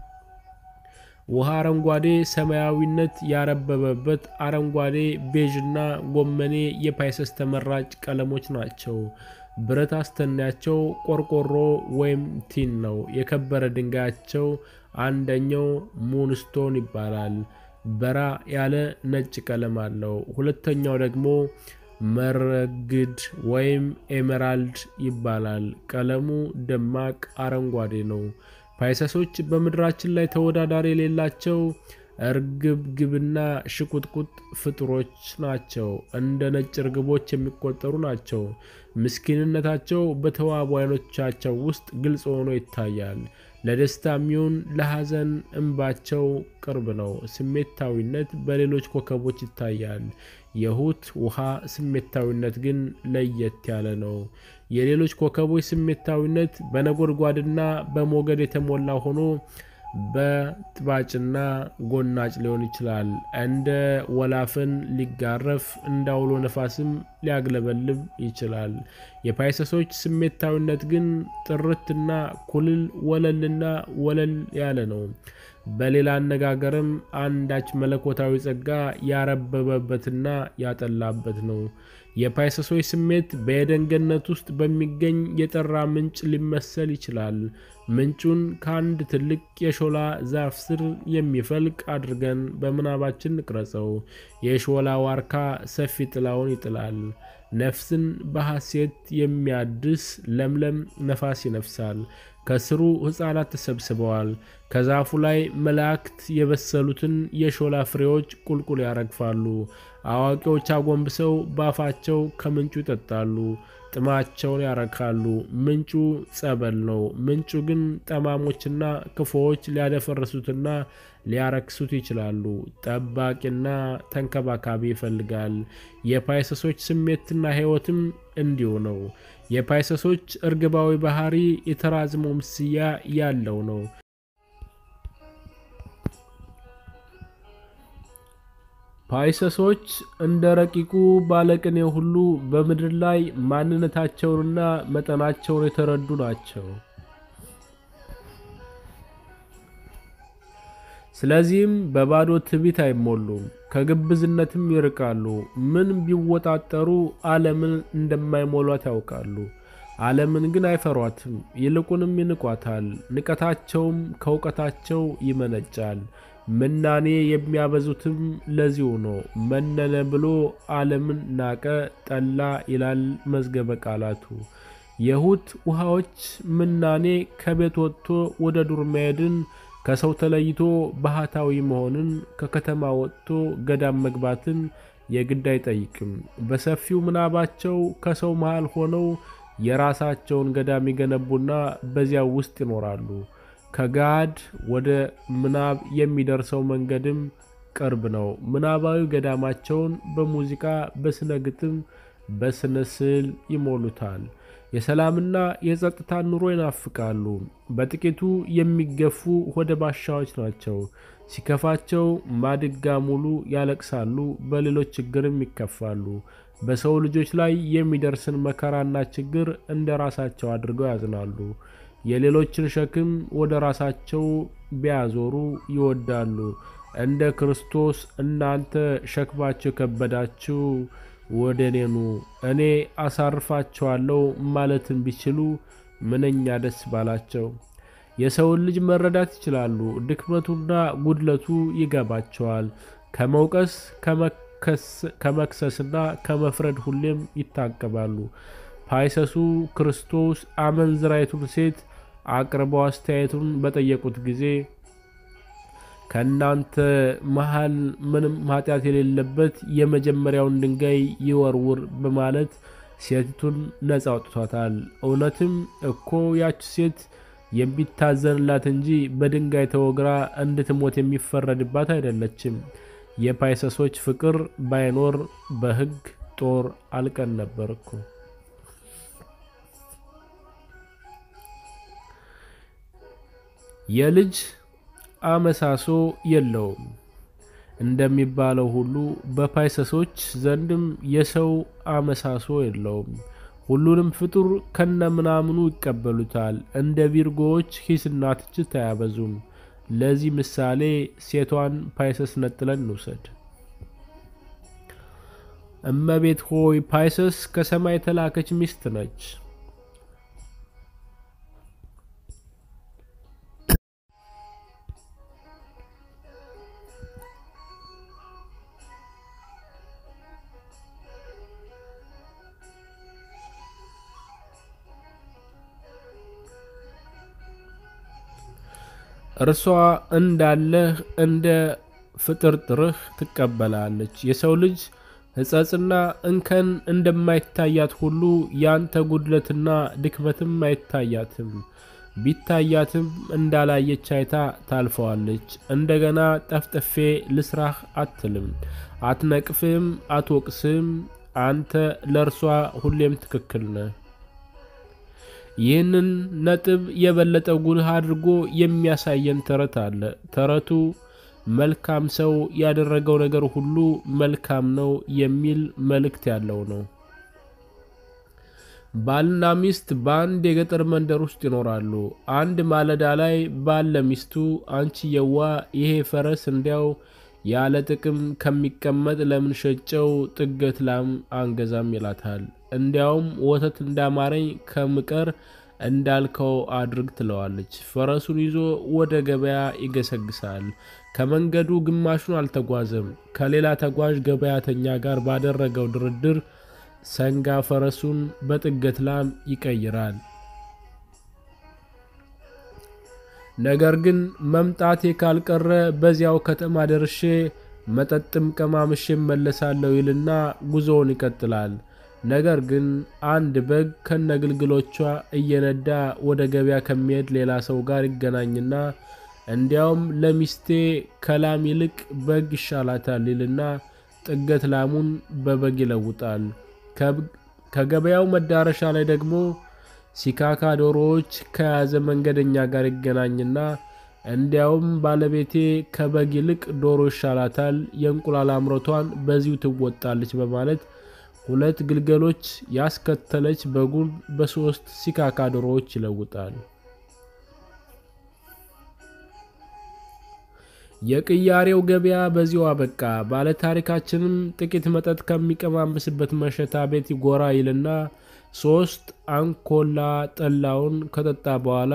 ውሃ አረንጓዴ ሰማያዊነት ያረበበበት አረንጓዴ፣ ቤዥና ጎመኔ የፓይሰስ ተመራጭ ቀለሞች ናቸው። ብረት አስተናያቸው ቆርቆሮ ወይም ቲን ነው። የከበረ ድንጋያቸው አንደኛው ሙንስቶን ይባላል። በራ ያለ ነጭ ቀለም አለው። ሁለተኛው ደግሞ መረግድ ወይም ኤሜራልድ ይባላል። ቀለሙ ደማቅ አረንጓዴ ነው። ፓይሰሶች በምድራችን ላይ ተወዳዳሪ የሌላቸው እርግብግብና ሽቁጥቁጥ ፍጡሮች ናቸው። እንደ ነጭ እርግቦች የሚቆጠሩ ናቸው። ምስኪንነታቸው በተዋቡ ዓይኖቻቸው ውስጥ ግልጽ ሆኖ ይታያል። ለደስታ የሚሆን ለሐዘን እንባቸው ቅርብ ነው። ስሜታዊነት በሌሎች ኮከቦች ይታያል። የሁት ውሃ ስሜታዊነት ግን ለየት ያለ ነው። የሌሎች ኮከቦች ስሜታዊነት በነጎድጓድና በሞገድ የተሞላ ሆኖ በጥባጭና ጎናጭ ሊሆን ይችላል። እንደ ወላፈን ሊጋረፍ እንደ አውሎ ነፋስም ሊያግለበልብ ይችላል። የፓይሰሶች ስሜታዊነት ግን ጥርትና ኩልል ወለልና ወለል ያለ ነው። በሌላ አነጋገርም አንዳች መለኮታዊ ጸጋ ያረበበበትና ያጠላበት ነው። የፓይሰሶች ስሜት በኤደን ገነት ውስጥ በሚገኝ የጠራ ምንጭ ሊመሰል ይችላል። ምንጩን ከአንድ ትልቅ የሾላ ዛፍ ስር የሚፈልቅ አድርገን በምናባችን እንቅረጸው። የሾላ ዋርካ ሰፊ ጥላውን ይጥላል። ነፍስን በሐሴት የሚያድስ ለምለም ነፋስ ይነፍሳል። ከስሩ ሕፃናት ተሰብስበዋል። ከዛፉ ላይ መላእክት የበሰሉትን የሾላ ፍሬዎች ቁልቁል ያረግፋሉ። አዋቂዎች አጎንብሰው ባፋቸው ከምንጩ ይጠጣሉ፣ ጥማቸውን ያረካሉ። ምንጩ ጸበል ነው። ምንጩ ግን ጠማሞችና ክፉዎች ሊያደፈርሱትና ሊያረክሱት ይችላሉ። ጠባቂና ተንከባካቢ ይፈልጋል። የፓይሰሶች ስሜትና ሕይወትም እንዲሁ ነው። የፓይሰሶች እርግባዊ ባህሪ የተራዝሞ ምስያ ያለው ነው። ፓይሰሶች እንደ ረቂቁ ባለቅኔ ሁሉ በምድር ላይ ማንነታቸውንና መጠናቸውን የተረዱ ናቸው። ስለዚህም በባዶ ትዕቢት አይሞሉም፣ ከግብዝነትም ይርቃሉ። ምን ቢወጣጠሩ ዓለምን እንደማይሞሏት ያውቃሉ። ዓለምን ግን አይፈሯትም፣ ይልቁንም ይንቋታል። ንቀታቸውም ከእውቀታቸው ይመነጫል። ምናኔ የሚያበዙትም ለዚሁ ነው። መነነ ብሎ ዓለምን ናቀ፣ ጠላ ይላል መዝገበ ቃላቱ። የሁት ውሃዎች ምናኔ ከቤት ወጥቶ ወደ ዱር መሄድን ከሰው ተለይቶ ባህታዊ መሆንን ከከተማ ወጥቶ ገዳም መግባትን የግድ አይጠይቅም። በሰፊው ምናባቸው ከሰው መሃል ሆነው የራሳቸውን ገዳም ይገነቡና በዚያው ውስጥ ይኖራሉ። ከጋድ ወደ ምናብ የሚደርሰው መንገድም ቅርብ ነው። ምናባዊ ገዳማቸውን በሙዚቃ፣ በስነ ግጥም፣ በስነ ስዕል ይሞሉታል። የሰላምና የጸጥታ ኑሮ ይናፍቃሉ። በጥቂቱ የሚገፉ ወደ ባሻዎች ናቸው። ሲከፋቸው ማድጋ ሙሉ ያለቅሳሉ፣ በሌሎች ችግርም ይከፋሉ። በሰው ልጆች ላይ የሚደርስን መከራና ችግር እንደ ራሳቸው አድርገው ያዝናሉ። የሌሎችን ሸክም ወደ ራሳቸው ቢያዞሩ ይወዳሉ። እንደ ክርስቶስ እናንተ ሸክማችሁ የከበዳችሁ ወደ እኔ ኑ እኔ አሳርፋቸዋለሁ ማለትን ቢችሉ ምንኛ ደስ ባላቸው። የሰውን ልጅ መረዳት ይችላሉ። ድክመቱና ጉድለቱ ይገባቸዋል። ከመውቀስ ከመክሰስና ከመፍረድ ሁሌም ይታቀባሉ። ፓይሰሱ ክርስቶስ አመንዝራይቱን ሴት አቅርበው አስተያየቱን በጠየቁት ጊዜ ከእናንተ መሃል ምንም ኃጢአት የሌለበት የመጀመሪያውን ድንጋይ ይወርውር በማለት ሴቲቱን ነጻ አውጥቷታል። እውነትም እኮ ያች ሴት የሚታዘንላት እንጂ በድንጋይ ተወግራ እንድትሞት የሚፈረድባት አይደለችም። የፓይሰሶች ፍቅር ባይኖር በሕግ ጦር አልቀን ነበር እኮ። የልጅ አመሳሶ የለውም እንደሚባለው ሁሉ በፓይሰሶች ዘንድም የሰው አመሳሶ የለውም። ሁሉንም ፍጡር ከነምናምኑ ይቀበሉታል። እንደ ቪርጎዎች ሂስና ትችት አያበዙም። ለዚህ ምሳሌ ሴቷን ፓይሰስ ነጥለን እንውሰድ። እመቤት ሆይ ፓይሰስ ከሰማይ የተላከች ሚስት ነች። እርሷ እንዳለህ እንደ ፍጥርጥርህ ትቀበላለች። የሰው ልጅ ሕጸጽና እንከን እንደማይታያት ሁሉ ያንተ ጉድለትና ድክመትም አይታያትም። ቢታያትም እንዳላየች አይታ ታልፈዋለች። እንደገና ጠፍጥፌ ልስራህ አትልም፣ አትነቅፍም፣ አትወቅስም። አንተ ለእርሷ ሁሌም ትክክል ነህ። ይህንን ነጥብ የበለጠ ጉልህ አድርጎ የሚያሳየን ተረት አለ። ተረቱ መልካም ሰው ያደረገው ነገር ሁሉ መልካም ነው የሚል መልእክት ያለው ነው። ባልና ሚስት በአንድ የገጠር መንደር ውስጥ ይኖራሉ። አንድ ማለዳ ላይ ባል ለሚስቱ አንቺ የዋ ይሄ ፈረስ እንዲያው ያለ ጥቅም ከሚቀመጥ ለምን ሸጨው ጥገት ላም አንገዛም ይላታል። እንዲያውም ወተት እንዳማረኝ ከምቀር እንዳልከው አድርግ ትለዋለች። ፈረሱን ይዞ ወደ ገበያ ይገሰግሳል። ከመንገዱ ግማሹን አልተጓዘም። ከሌላ ተጓዥ ገበያተኛ ጋር ባደረገው ድርድር ሰንጋ ፈረሱን በጥገት ላም ይቀይራል። ነገር ግን መምጣቴ ካልቀረ በዚያው ከተማ ደርሼ መጠጥም ቀማምሼ መለሳለሁ ይልና ጉዞውን ይቀጥላል። ነገር ግን አንድ በግ ከነግልግሎቿ እየነዳ ወደ ገበያ ከሚሄድ ሌላ ሰው ጋር ይገናኝና እንዲያውም ለሚስቴ ከላም ይልቅ በግ ይሻላታል ይልና ጥገት ላሙን በበግ ይለውጣል። ከገበያው መዳረሻ ላይ ደግሞ ሲካካ ዶሮዎች ከያዘ መንገደኛ ጋር ይገናኝና እንዲያውም ባለቤቴ ከበግ ይልቅ ዶሮ ይሻላታል፣ የእንቁላል አምሮቷን በዚሁ ትወጣለች በማለት ሁለት ግልገሎች ያስከተለች በጉን በሶስት ሲካካ ዶሮዎች ይለውጣል። የቅያሬው ገበያ በዚሁ አበቃ። ባለታሪካችንም ጥቂት መጠጥ ከሚቀማምስበት መሸታ ቤት ጎራ ይልና ሶስት አንኮላ ጠላውን ከጠጣ በኋላ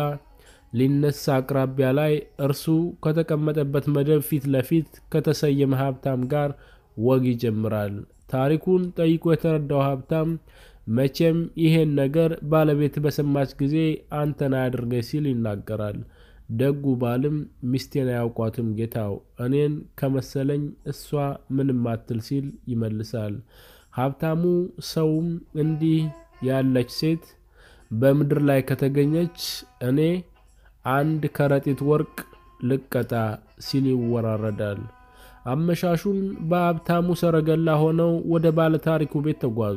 ሊነሳ አቅራቢያ ላይ እርሱ ከተቀመጠበት መደብ ፊት ለፊት ከተሰየመ ሀብታም ጋር ወግ ይጀምራል። ታሪኩን ጠይቆ የተረዳው ሀብታም መቼም ይሄን ነገር ባለቤት በሰማች ጊዜ አንተን አያድርገኝ ሲል ይናገራል። ደጉ ባልም ሚስቴን አያውቋትም ጌታው፣ እኔን ከመሰለኝ እሷ ምንም አትል ሲል ይመልሳል። ሀብታሙ ሰውም እንዲህ ያለች ሴት በምድር ላይ ከተገኘች እኔ አንድ ከረጢት ወርቅ ልቀጣ ሲል ይወራረዳል። አመሻሹን በሀብታሙ ሰረገላ ሆነው ወደ ባለ ታሪኩ ቤት ተጓዙ።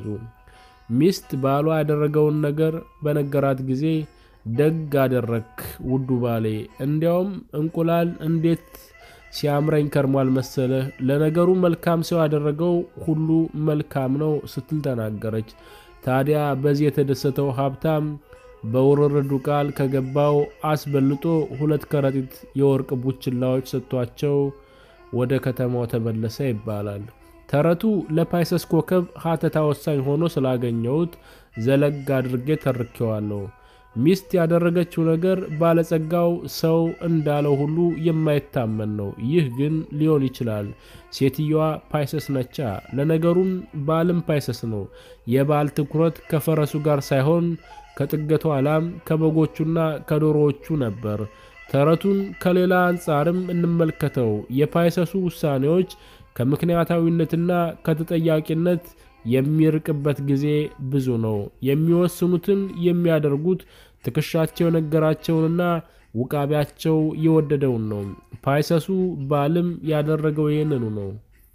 ሚስት ባሏ ያደረገውን ነገር በነገራት ጊዜ ደግ አደረክ ውዱ ባሌ፣ እንዲያውም እንቁላል እንዴት ሲያምረኝ ከርሟል መሰለህ። ለነገሩ መልካም ሰው ያደረገው ሁሉ መልካም ነው ስትል ተናገረች። ታዲያ በዚህ የተደሰተው ሀብታም በውርርዱ ቃል ከገባው አስበልጦ ሁለት ከረጢት የወርቅ ቡችላዎች ሰጥቷቸው ወደ ከተማው ተመለሰ ይባላል። ተረቱ ለፓይሰስ ኮከብ ሀተታ ወሳኝ ሆኖ ስላገኘሁት ዘለግ አድርጌ ተርኬዋለሁ። ሚስት ያደረገችው ነገር ባለጸጋው ሰው እንዳለው ሁሉ የማይታመን ነው። ይህ ግን ሊሆን ይችላል። ሴትየዋ ፓይሰስ ነቻ። ለነገሩም ባልም ፓይሰስ ነው። የባል ትኩረት ከፈረሱ ጋር ሳይሆን ከጥገቷ ላም ከበጎቹና ከዶሮዎቹ ነበር። ተረቱን ከሌላ አንጻርም እንመልከተው። የፓይሰሱ ውሳኔዎች ከምክንያታዊነትና ከተጠያቂነት የሚርቅበት ጊዜ ብዙ ነው። የሚወስኑትን የሚያደርጉት ትከሻቸው የነገራቸውንና ውቃቢያቸው የወደደውን ነው። ፓይሰሱ ባልም ያደረገው ይህንኑ ነው።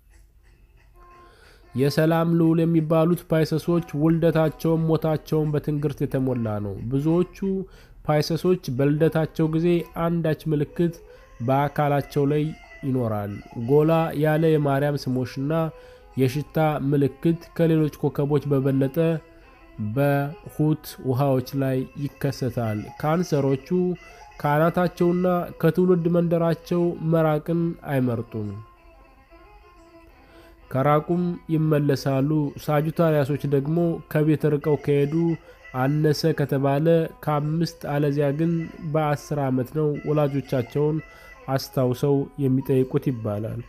የሰላም ልዑል የሚባሉት ፓይሰሶች ውልደታቸውም ሞታቸውን በትንግርት የተሞላ ነው። ብዙዎቹ ፓይሰሶች በልደታቸው ጊዜ አንዳች ምልክት በአካላቸው ላይ ይኖራል። ጎላ ያለ የማርያም ስሞችና የሽታ ምልክት ከሌሎች ኮከቦች በበለጠ በሁት ውሃዎች ላይ ይከሰታል። ካንሰሮቹ ከአናታቸውና ከትውልድ መንደራቸው መራቅን አይመርጡም። ከራቁም ይመለሳሉ። ሳጁታሪያሶች ደግሞ ከቤት ርቀው ከሄዱ አነሰ ከተባለ ከአምስት አለዚያ ግን በአስር ዓመት ነው ወላጆቻቸውን አስታውሰው የሚጠይቁት ይባላል።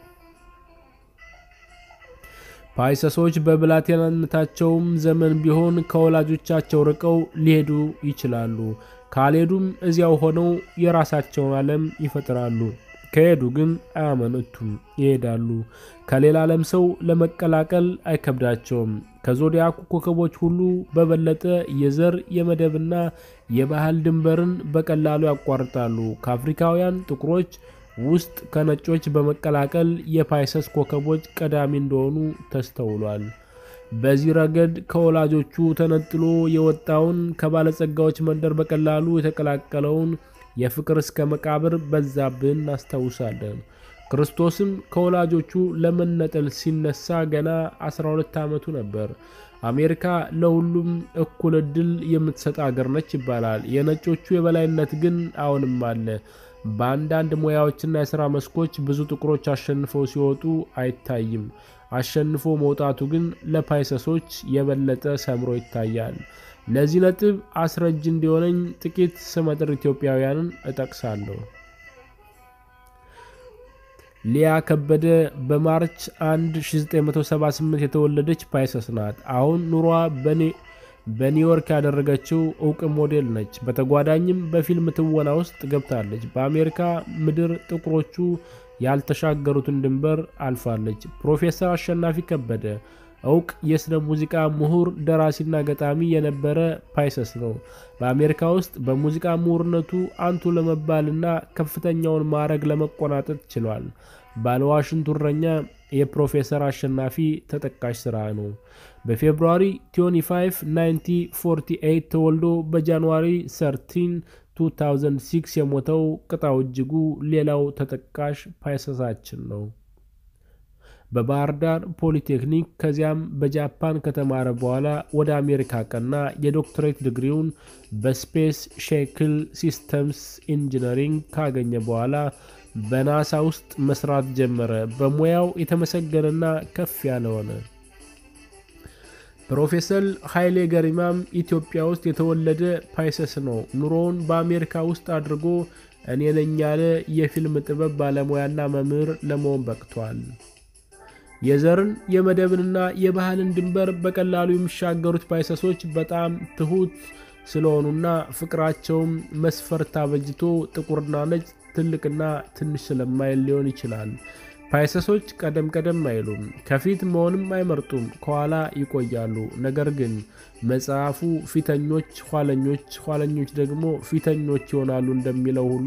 ፓይሰሶች በብላቴናነታቸውም ዘመን ቢሆን ከወላጆቻቸው ርቀው ሊሄዱ ይችላሉ። ካልሄዱም እዚያው ሆነው የራሳቸውን ዓለም ይፈጥራሉ። ከሄዱ ግን አያመነቱም፣ ይሄዳሉ። ከሌላ ዓለም ሰው ለመቀላቀል አይከብዳቸውም። ከዞዲያኩ ኮከቦች ሁሉ በበለጠ የዘር የመደብና የባህል ድንበርን በቀላሉ ያቋርጣሉ። ከአፍሪካውያን ጥቁሮች ውስጥ ከነጮች በመቀላቀል የፓይሰስ ኮከቦች ቀዳሚ እንደሆኑ ተስተውሏል። በዚህ ረገድ ከወላጆቹ ተነጥሎ የወጣውን ከባለጸጋዎች መንደር በቀላሉ የተቀላቀለውን የፍቅር እስከ መቃብር በዛብህን እናስታውሳለን። ክርስቶስም ከወላጆቹ ለመነጠል ሲነሳ ገና 12 ዓመቱ ነበር። አሜሪካ ለሁሉም እኩል እድል የምትሰጥ አገር ነች ይባላል። የነጮቹ የበላይነት ግን አሁንም አለ። በአንዳንድ ሙያዎችና የሥራ መስኮች ብዙ ጥቁሮች አሸንፈው ሲወጡ አይታይም። አሸንፎ መውጣቱ ግን ለፓይሰሶች የበለጠ ሰምሮ ይታያል። ለዚህ ነጥብ አስረጅ እንዲሆነኝ ጥቂት ስመጥር ኢትዮጵያውያንን እጠቅሳለሁ። ሊያ ከበደ በማርች 1 1978 የተወለደች ፓይሰስ ናት። አሁን ኑሯ በኒውዮርክ ያደረገችው እውቅ ሞዴል ነች። በተጓዳኝም በፊልም ትወና ውስጥ ገብታለች። በአሜሪካ ምድር ጥቁሮቹ ያልተሻገሩትን ድንበር አልፋለች። ፕሮፌሰር አሸናፊ ከበደ እውቅ የስነ ሙዚቃ ምሁር፣ ደራሲና ገጣሚ የነበረ ፓይሰስ ነው። በአሜሪካ ውስጥ በሙዚቃ ምሁርነቱ አንቱ ለመባልና ከፍተኛውን ማዕረግ ለመቆናጠጥ ችሏል። ባለዋሽንቱ እረኛ የፕሮፌሰር አሸናፊ ተጠቃሽ ስራ ነው። በፌብሩዋሪ 25 1948 ተወልዶ በጃንዋሪ 13 2006 የሞተው ቅጣው እጅጉ ሌላው ተጠቃሽ ፓይሰሳችን ነው። በባህር ዳር ፖሊቴክኒክ ከዚያም በጃፓን ከተማረ በኋላ ወደ አሜሪካ ቀና። የዶክትሬት ዲግሪውን በስፔስ ሼክል ሲስተምስ ኢንጂነሪንግ ካገኘ በኋላ በናሳ ውስጥ መስራት ጀመረ። በሙያው የተመሰገነና ከፍ ያለ ሆነ። ፕሮፌሰር ኃይሌ ገሪማም ኢትዮጵያ ውስጥ የተወለደ ፓይሰስ ነው። ኑሮውን በአሜሪካ ውስጥ አድርጎ እኔ ነኝ ያለ የፊልም ጥበብ ባለሙያና መምህር ለመሆን በቅቷል። የዘርን የመደብንና የባህልን ድንበር በቀላሉ የሚሻገሩት ፓይሰሶች በጣም ትሁት ስለሆኑና ፍቅራቸውም መስፈርት አበጅቶ ጥቁርና ነጭ ትልቅና ትንሽ ስለማይል ሊሆን ይችላል። ፓይሰሶች ቀደም ቀደም አይሉም፣ ከፊት መሆንም አይመርጡም፣ ከኋላ ይቆያሉ። ነገር ግን መጽሐፉ ፊተኞች ኋለኞች፣ ኋለኞች ደግሞ ፊተኞች ይሆናሉ እንደሚለው ሁሉ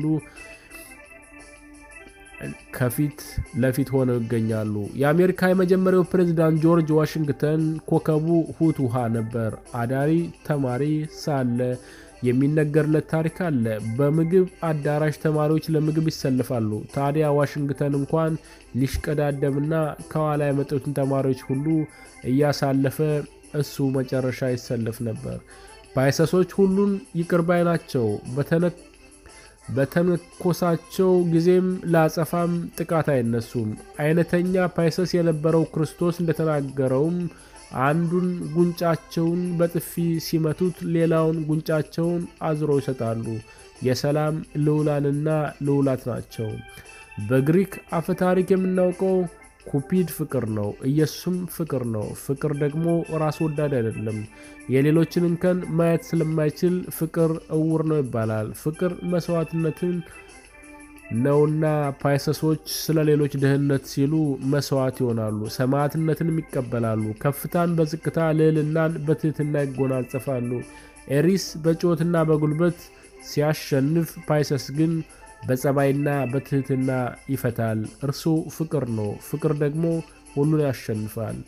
ከፊት ለፊት ሆነው ይገኛሉ። የአሜሪካ የመጀመሪያው ፕሬዝዳንት ጆርጅ ዋሽንግተን ኮከቡ ሁት ውሃ ነበር። አዳሪ ተማሪ ሳለ የሚነገርለት ታሪክ አለ። በምግብ አዳራሽ ተማሪዎች ለምግብ ይሰልፋሉ። ታዲያ ዋሽንግተን እንኳን ሊሽቀዳደምና ከኋላ የመጡትን ተማሪዎች ሁሉ እያሳለፈ እሱ መጨረሻ ይሰልፍ ነበር። ፓይሰሶች ሁሉን ይቅር ባይ ናቸው። በተነኮሳቸው ጊዜም ለአጸፋም ጥቃት አይነሱም። አይነተኛ ፓይሰስ የነበረው ክርስቶስ እንደተናገረውም አንዱን ጉንጫቸውን በጥፊ ሲመቱት ሌላውን ጉንጫቸውን አዝረው ይሰጣሉ። የሰላም ልዑላንና ልዑላት ናቸው። በግሪክ አፈታሪክ የምናውቀው ኩፒድ ፍቅር ነው። ኢየሱስም ፍቅር ነው። ፍቅር ደግሞ ራስ ወዳድ አይደለም። የሌሎችን እንከን ማየት ስለማይችል ፍቅር እውር ነው ይባላል። ፍቅር መስዋዕትነትን ነውና ፓይሰሶች ስለ ሌሎች ድህነት ሲሉ መስዋዕት ይሆናሉ። ሰማዕትነትንም ይቀበላሉ። ከፍታን በዝቅታ ልዕልናን በትህትና ይጎናጸፋሉ። ኤሪስ በጩኸትና በጉልበት ሲያሸንፍ፣ ፓይሰስ ግን በጸባይና በትህትና ይፈታል። እርሱ ፍቅር ነው። ፍቅር ደግሞ ሁሉን ያሸንፋል።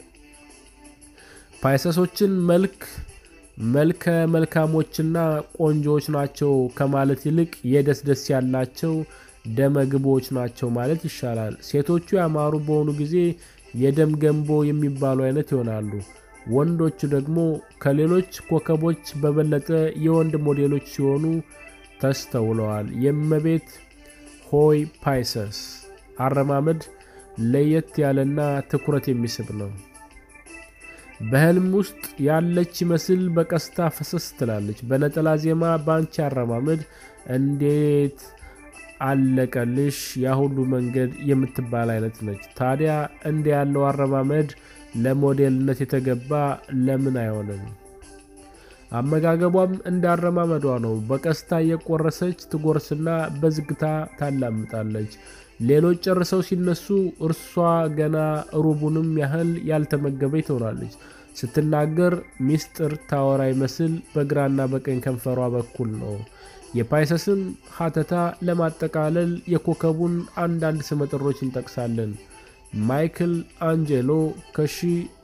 ፓይሰሶችን መልክ መልከ መልካሞችና ቆንጆዎች ናቸው ከማለት ይልቅ የደስ ደስ ያላቸው ደመግቦች ናቸው ማለት ይሻላል። ሴቶቹ ያማሩ በሆኑ ጊዜ የደም ገንቦ የሚባሉ አይነት ይሆናሉ። ወንዶቹ ደግሞ ከሌሎች ኮከቦች በበለጠ የወንድ ሞዴሎች ሲሆኑ ተስተውለዋል። የእመቤት ሆይ ፓይሰስ አረማመድ ለየት ያለና ትኩረት የሚስብ ነው። በህልም ውስጥ ያለች ይመስል በቀስታ ፈሰስ ትላለች። በነጠላ ዜማ በአንቺ አረማመድ እንዴት አለቀልሽ ያ ሁሉ መንገድ የምትባል አይነት ነች። ታዲያ እንደ ያለው አረማመድ ለሞዴልነት የተገባ ለምን አይሆንም? አመጋገቧም እንዳረማመዷ ነው። በቀስታ እየቆረሰች ትጎርስና በዝግታ ታላምጣለች። ሌሎች ጨርሰው ሲነሱ እርሷ ገና ሩቡንም ያህል ያልተመገበች ትሆናለች። ስትናገር ሚስጥር ታወራ ይመስል በግራና በቀኝ ከንፈሯ በኩል ነው። የፓይሰስን ሀተታ ለማጠቃለል የኮከቡን አንዳንድ ስመጥሮች እንጠቅሳለን። ማይክል አንጀሎ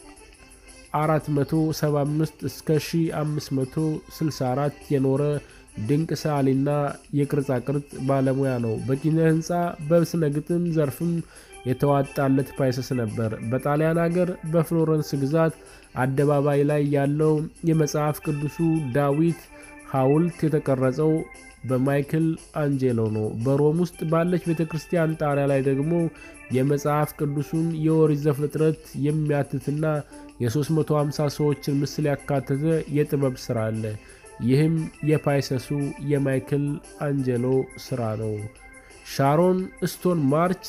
ከ1475 እስከ 1564 የኖረ ድንቅ ሰዓሊና የቅርጻ ቅርጽ ባለሙያ ነው። በኪነ ህንፃ በስነ ግጥም ዘርፍም የተዋጣለት ፓይሰስ ነበር። በጣሊያን ሀገር በፍሎረንስ ግዛት አደባባይ ላይ ያለው የመጽሐፍ ቅዱሱ ዳዊት ሐውልት የተቀረጸው በማይክል አንጄሎ ነው። በሮም ውስጥ ባለች ቤተ ክርስቲያን ጣሪያ ላይ ደግሞ የመጽሐፍ ቅዱሱን የኦሪት ዘፍጥረት የሚያትትና የ350 ሰዎችን ምስል ያካተተ የጥበብ ሥራ አለ። ይህም የፓይሰሱ የማይክል አንጀሎ ሥራ ነው። ሻሮን ስቶን ማርች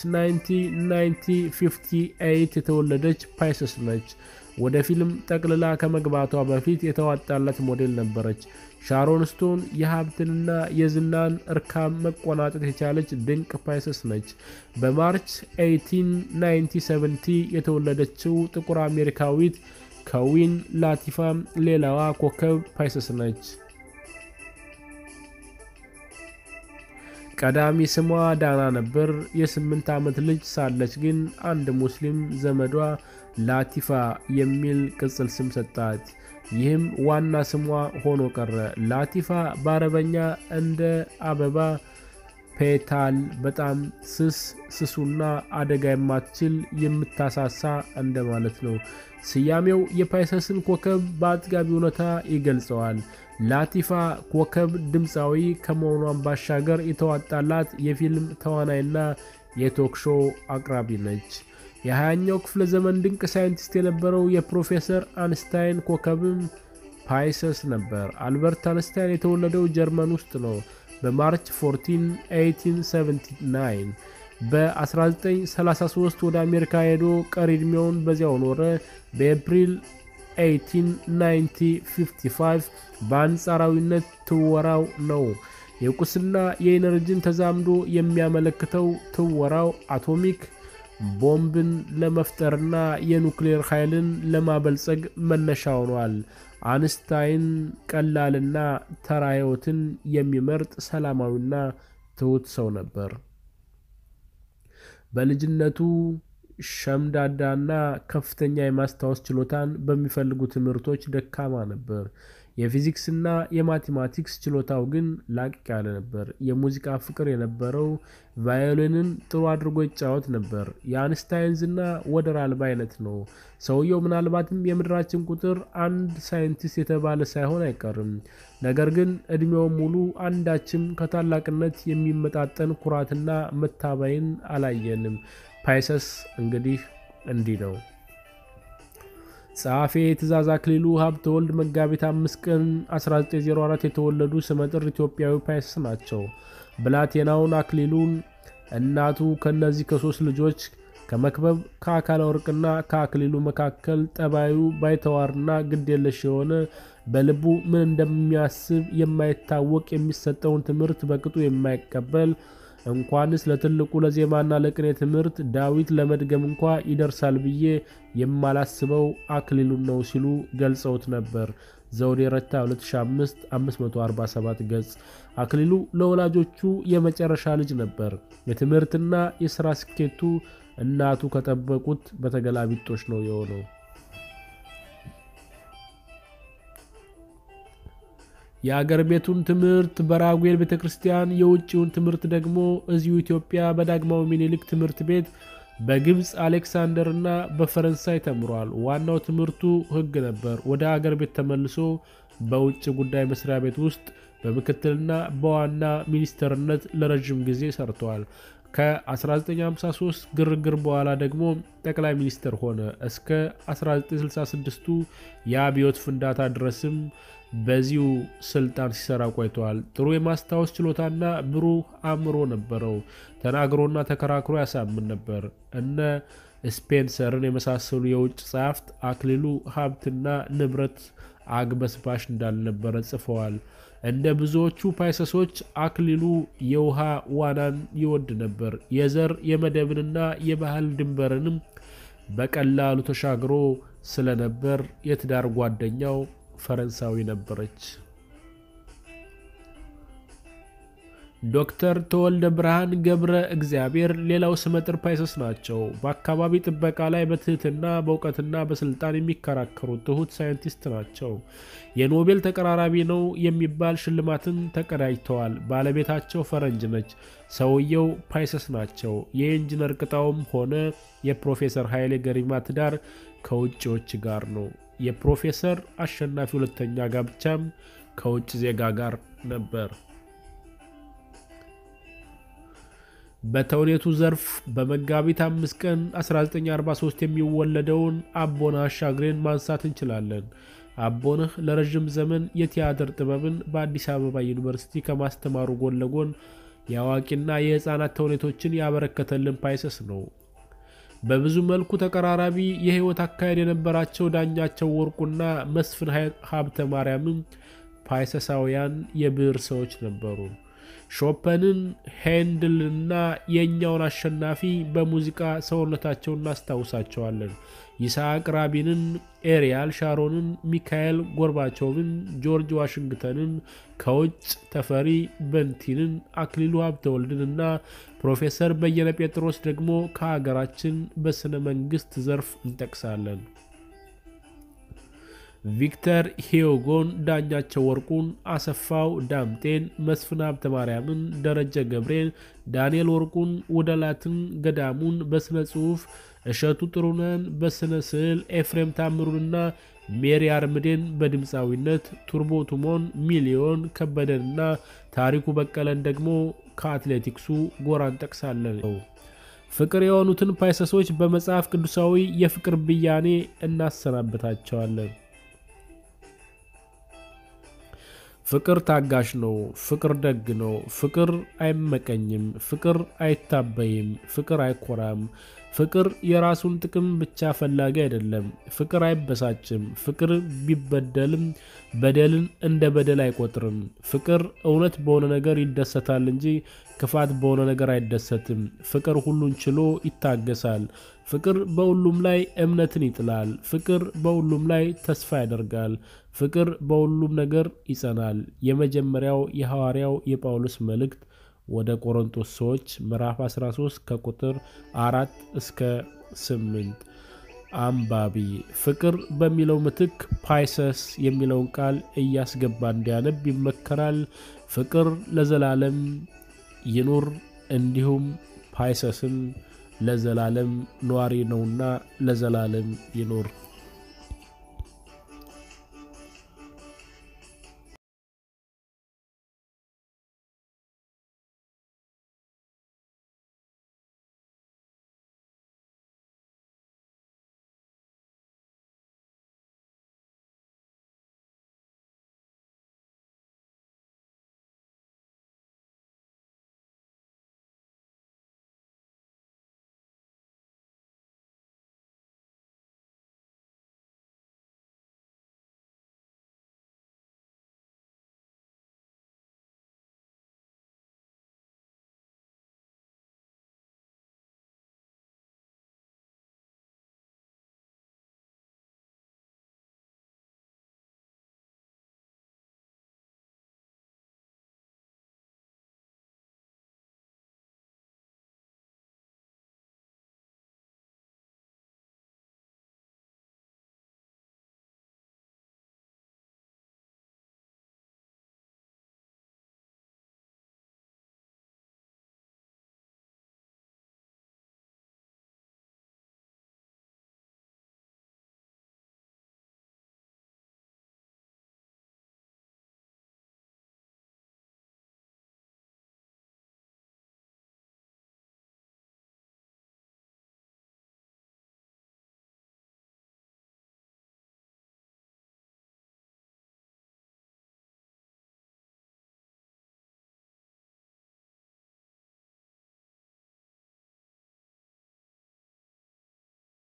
1958 የተወለደች ፓይሰስ ነች። ወደ ፊልም ጠቅልላ ከመግባቷ በፊት የተዋጣላት ሞዴል ነበረች። ሻሮን ስቶን የሀብትንና የዝናን እርካም መቆናጠጥ የቻለች ድንቅ ፓይሰስ ነች። በማርች 1890 የተወለደችው ጥቁር አሜሪካዊት ከዊን ላቲፋ ሌላዋ ኮከብ ፓይሰስ ነች። ቀዳሚ ስሟ ዳና ነበር። የስምንት ዓመት ልጅ ሳለች ግን አንድ ሙስሊም ዘመዷ ላቲፋ የሚል ቅጽል ስም ሰጣት። ይህም ዋና ስሟ ሆኖ ቀረ። ላቲፋ በአረበኛ እንደ አበባ ፔታል በጣም ስስ ስሱና አደጋ የማትችል የምታሳሳ እንደማለት ነው። ስያሜው የፓይሰስን ኮከብ በአጥጋቢ እውነታ ይገልጸዋል። ላቲፋ ኮከብ ድምፃዊ ከመሆኗን ባሻገር የተዋጣላት የፊልም ተዋናይና የቶክ ሾው አቅራቢ ነች። የሃያኛው ክፍለ ዘመን ድንቅ ሳይንቲስት የነበረው የፕሮፌሰር አንስታይን ኮከብም ፓይሰስ ነበር። አልበርት አንስታይን የተወለደው ጀርመን ውስጥ ነው በማርች 14 1879 በ1933 ወደ አሜሪካ ሄዶ ቀሪ ዕድሜውን በዚያው ኖረ። በኤፕሪል 1855 በአንጻራዊነት ትወራው ነው። የቁስና የኢነርጂን ተዛምዶ የሚያመለክተው ትወራው አቶሚክ ቦምብን ለመፍጠርና የኑክሌር ኃይልን ለማበልጸግ መነሻ ሆኗል። አንስታይን ቀላልና ተራ ሕይወትን የሚመርጥ ሰላማዊና ትሑት ሰው ነበር። በልጅነቱ ሸምዳዳና ከፍተኛ የማስታወስ ችሎታን በሚፈልጉ ትምህርቶች ደካማ ነበር። የፊዚክስና የማቴማቲክስ ችሎታው ግን ላቅ ያለ ነበር። የሙዚቃ ፍቅር የነበረው ቫዮሊንን ጥሩ አድርጎ ይጫወት ነበር። የአንስታይን ዝና ወደር አልባ አይነት ነው። ሰውየው ምናልባትም የምድራችን ቁጥር አንድ ሳይንቲስት የተባለ ሳይሆን አይቀርም። ነገር ግን እድሜው ሙሉ አንዳችም ከታላቅነት የሚመጣጠን ኩራትና መታበይን አላየንም። ፓይሰስ እንግዲህ እንዲህ ነው። ጸሐፌ ትእዛዝ አክሊሉ ሀብተወልድ መጋቢት አምስት ቀን 1904 የተወለዱ ስመጥር ኢትዮጵያዊ ፓይሰስ ናቸው። ብላቴናውን አክሊሉን እናቱ ከእነዚህ ከሶስት ልጆች ከመክበብ ከአካለ ወርቅና ከአክሊሉ መካከል ጠባዩ ባይተዋርና ግዴለሽ የሆነ በልቡ ምን እንደሚያስብ የማይታወቅ የሚሰጠውን ትምህርት በቅጡ የማይቀበል እንኳንስ ለትልቁ ለዜማና ለቅኔ ትምህርት ዳዊት ለመድገም እንኳ ይደርሳል ብዬ የማላስበው አክሊሉን ነው ሲሉ ገልጸውት ነበር። ዘውዴ ረታ 2005 547 ገጽ። አክሊሉ ለወላጆቹ የመጨረሻ ልጅ ነበር። የትምህርትና የሥራ ስኬቱ እናቱ ከጠበቁት በተገላቢጦች ነው የሆነው። የአገር ቤቱን ትምህርት በራጉኤል ቤተ ክርስቲያን፣ የውጭውን ትምህርት ደግሞ እዚሁ ኢትዮጵያ በዳግማዊ ሚኒሊክ ትምህርት ቤት፣ በግብፅ አሌክሳንደር እና በፈረንሳይ ተምሯል። ዋናው ትምህርቱ ሕግ ነበር። ወደ አገር ቤት ተመልሶ በውጭ ጉዳይ መስሪያ ቤት ውስጥ በምክትልና በዋና ሚኒስተርነት ለረዥም ጊዜ ሰርተዋል። ከ1953 ግርግር በኋላ ደግሞ ጠቅላይ ሚኒስትር ሆነ። እስከ 1966ቱ የአብዮት ፍንዳታ ድረስም በዚሁ ስልጣን ሲሰራ ቆይተዋል። ጥሩ የማስታወስ ችሎታና ብሩህ አእምሮ ነበረው። ተናግሮና ተከራክሮ ያሳምን ነበር። እነ ስፔንሰርን የመሳሰሉ የውጭ ጸሐፍት አክሊሉ ሀብትና ንብረት አግበስባሽ እንዳልነበረ ጽፈዋል። እንደ ብዙዎቹ ፓይሰሶች አክሊሉ የውሃ ዋናን ይወድ ነበር። የዘር የመደብንና የባህል ድንበርንም በቀላሉ ተሻግሮ ስለነበር የትዳር ጓደኛው ፈረንሳዊ ነበረች። ዶክተር ተወልደ ብርሃን ገብረ እግዚአብሔር ሌላው ስመጥር ፓይሰስ ናቸው። በአካባቢ ጥበቃ ላይ በትህትና በእውቀትና በስልጣን የሚከራከሩ ትሁት ሳይንቲስት ናቸው። የኖቤል ተቀራራቢ ነው የሚባል ሽልማትን ተቀዳጅተዋል። ባለቤታቸው ፈረንጅ ነች። ሰውየው ፓይሰስ ናቸው። የኢንጂነር ቅጣውም ሆነ የፕሮፌሰር ኃይሌ ገሪማ ትዳር ከውጭዎች ጋር ነው። የፕሮፌሰር አሸናፊ ሁለተኛ ጋብቻም ከውጭ ዜጋ ጋር ነበር። በተውኔቱ ዘርፍ በመጋቢት አምስት ቀን 1943 የሚወለደውን አቦነህ አሻግሬን ማንሳት እንችላለን። አቦነህ ለረዥም ዘመን የቲያትር ጥበብን በአዲስ አበባ ዩኒቨርሲቲ ከማስተማሩ ጎን ለጎን የአዋቂና የሕፃናት ተውኔቶችን ያበረከተልን ፓይሰስ ነው። በብዙ መልኩ ተቀራራቢ የሕይወት አካሄድ የነበራቸው ዳኛቸው ወርቁና መስፍን ሀብተ ማርያምም ፓይሰሳውያን የብዕር ሰዎች ነበሩ። ሾፐንን፣ ሄንድልና የእኛውን አሸናፊ በሙዚቃ ሰውነታቸውን እናስታውሳቸዋለን። ይስሐቅ ራቢንን፣ ኤሪያል ሻሮንን፣ ሚካኤል ጎርባቾቭን፣ ጆርጅ ዋሽንግተንን፣ ከውጭ ተፈሪ በንቲንን፣ አክሊሉ ሀብተወልድን እና ፕሮፌሰር በየነ ጴጥሮስ ደግሞ ከሀገራችን በስነ መንግስት ዘርፍ እንጠቅሳለን። ቪክተር ሂዮጎን፣ ዳኛቸው ወርቁን፣ አሰፋው ዳምጤን፣ መስፍን ሀብተ ማርያምን፣ ደረጀ ገብሬን፣ ዳንኤል ወርቁን፣ ውደላትን ገዳሙን በስነ ጽሁፍ፣ እሸቱ ጥሩነን በስነ ስዕል፣ ኤፍሬም ታምሩንና ሜሪ አርምዴን በድምፃዊነት፣ ቱርቦ ቱሞን፣ ሚሊዮን ከበደንና ታሪኩ በቀለን ደግሞ ከአትሌቲክሱ ጎራ እንጠቅሳለን። ፍቅር የሆኑትን ፓይሰሶች በመጽሐፍ ቅዱሳዊ የፍቅር ብያኔ እናሰናበታቸዋለን። ፍቅር ታጋሽ ነው። ፍቅር ደግ ነው። ፍቅር አይመቀኝም። ፍቅር አይታበይም። ፍቅር አይኮራም። ፍቅር የራሱን ጥቅም ብቻ ፈላጊ አይደለም። ፍቅር አይበሳጭም። ፍቅር ቢበደልም በደልን እንደ በደል አይቆጥርም። ፍቅር እውነት በሆነ ነገር ይደሰታል እንጂ ክፋት በሆነ ነገር አይደሰትም። ፍቅር ሁሉን ችሎ ይታገሳል። ፍቅር በሁሉም ላይ እምነትን ይጥላል። ፍቅር በሁሉም ላይ ተስፋ ያደርጋል። ፍቅር በሁሉም ነገር ይጸናል። የመጀመሪያው የሐዋርያው የጳውሎስ መልእክት ወደ ቆሮንቶስ ሰዎች ምዕራፍ 13 ከቁጥር አራት እስከ ስምንት አንባቢ ፍቅር በሚለው ምትክ ፓይሰስ የሚለውን ቃል እያስገባ እንዲያነብ ይመከራል። ፍቅር ለዘላለም ይኑር። እንዲሁም ፓይሰስን ለዘላለም ነዋሪ ነውና ለዘላለም ይኑር።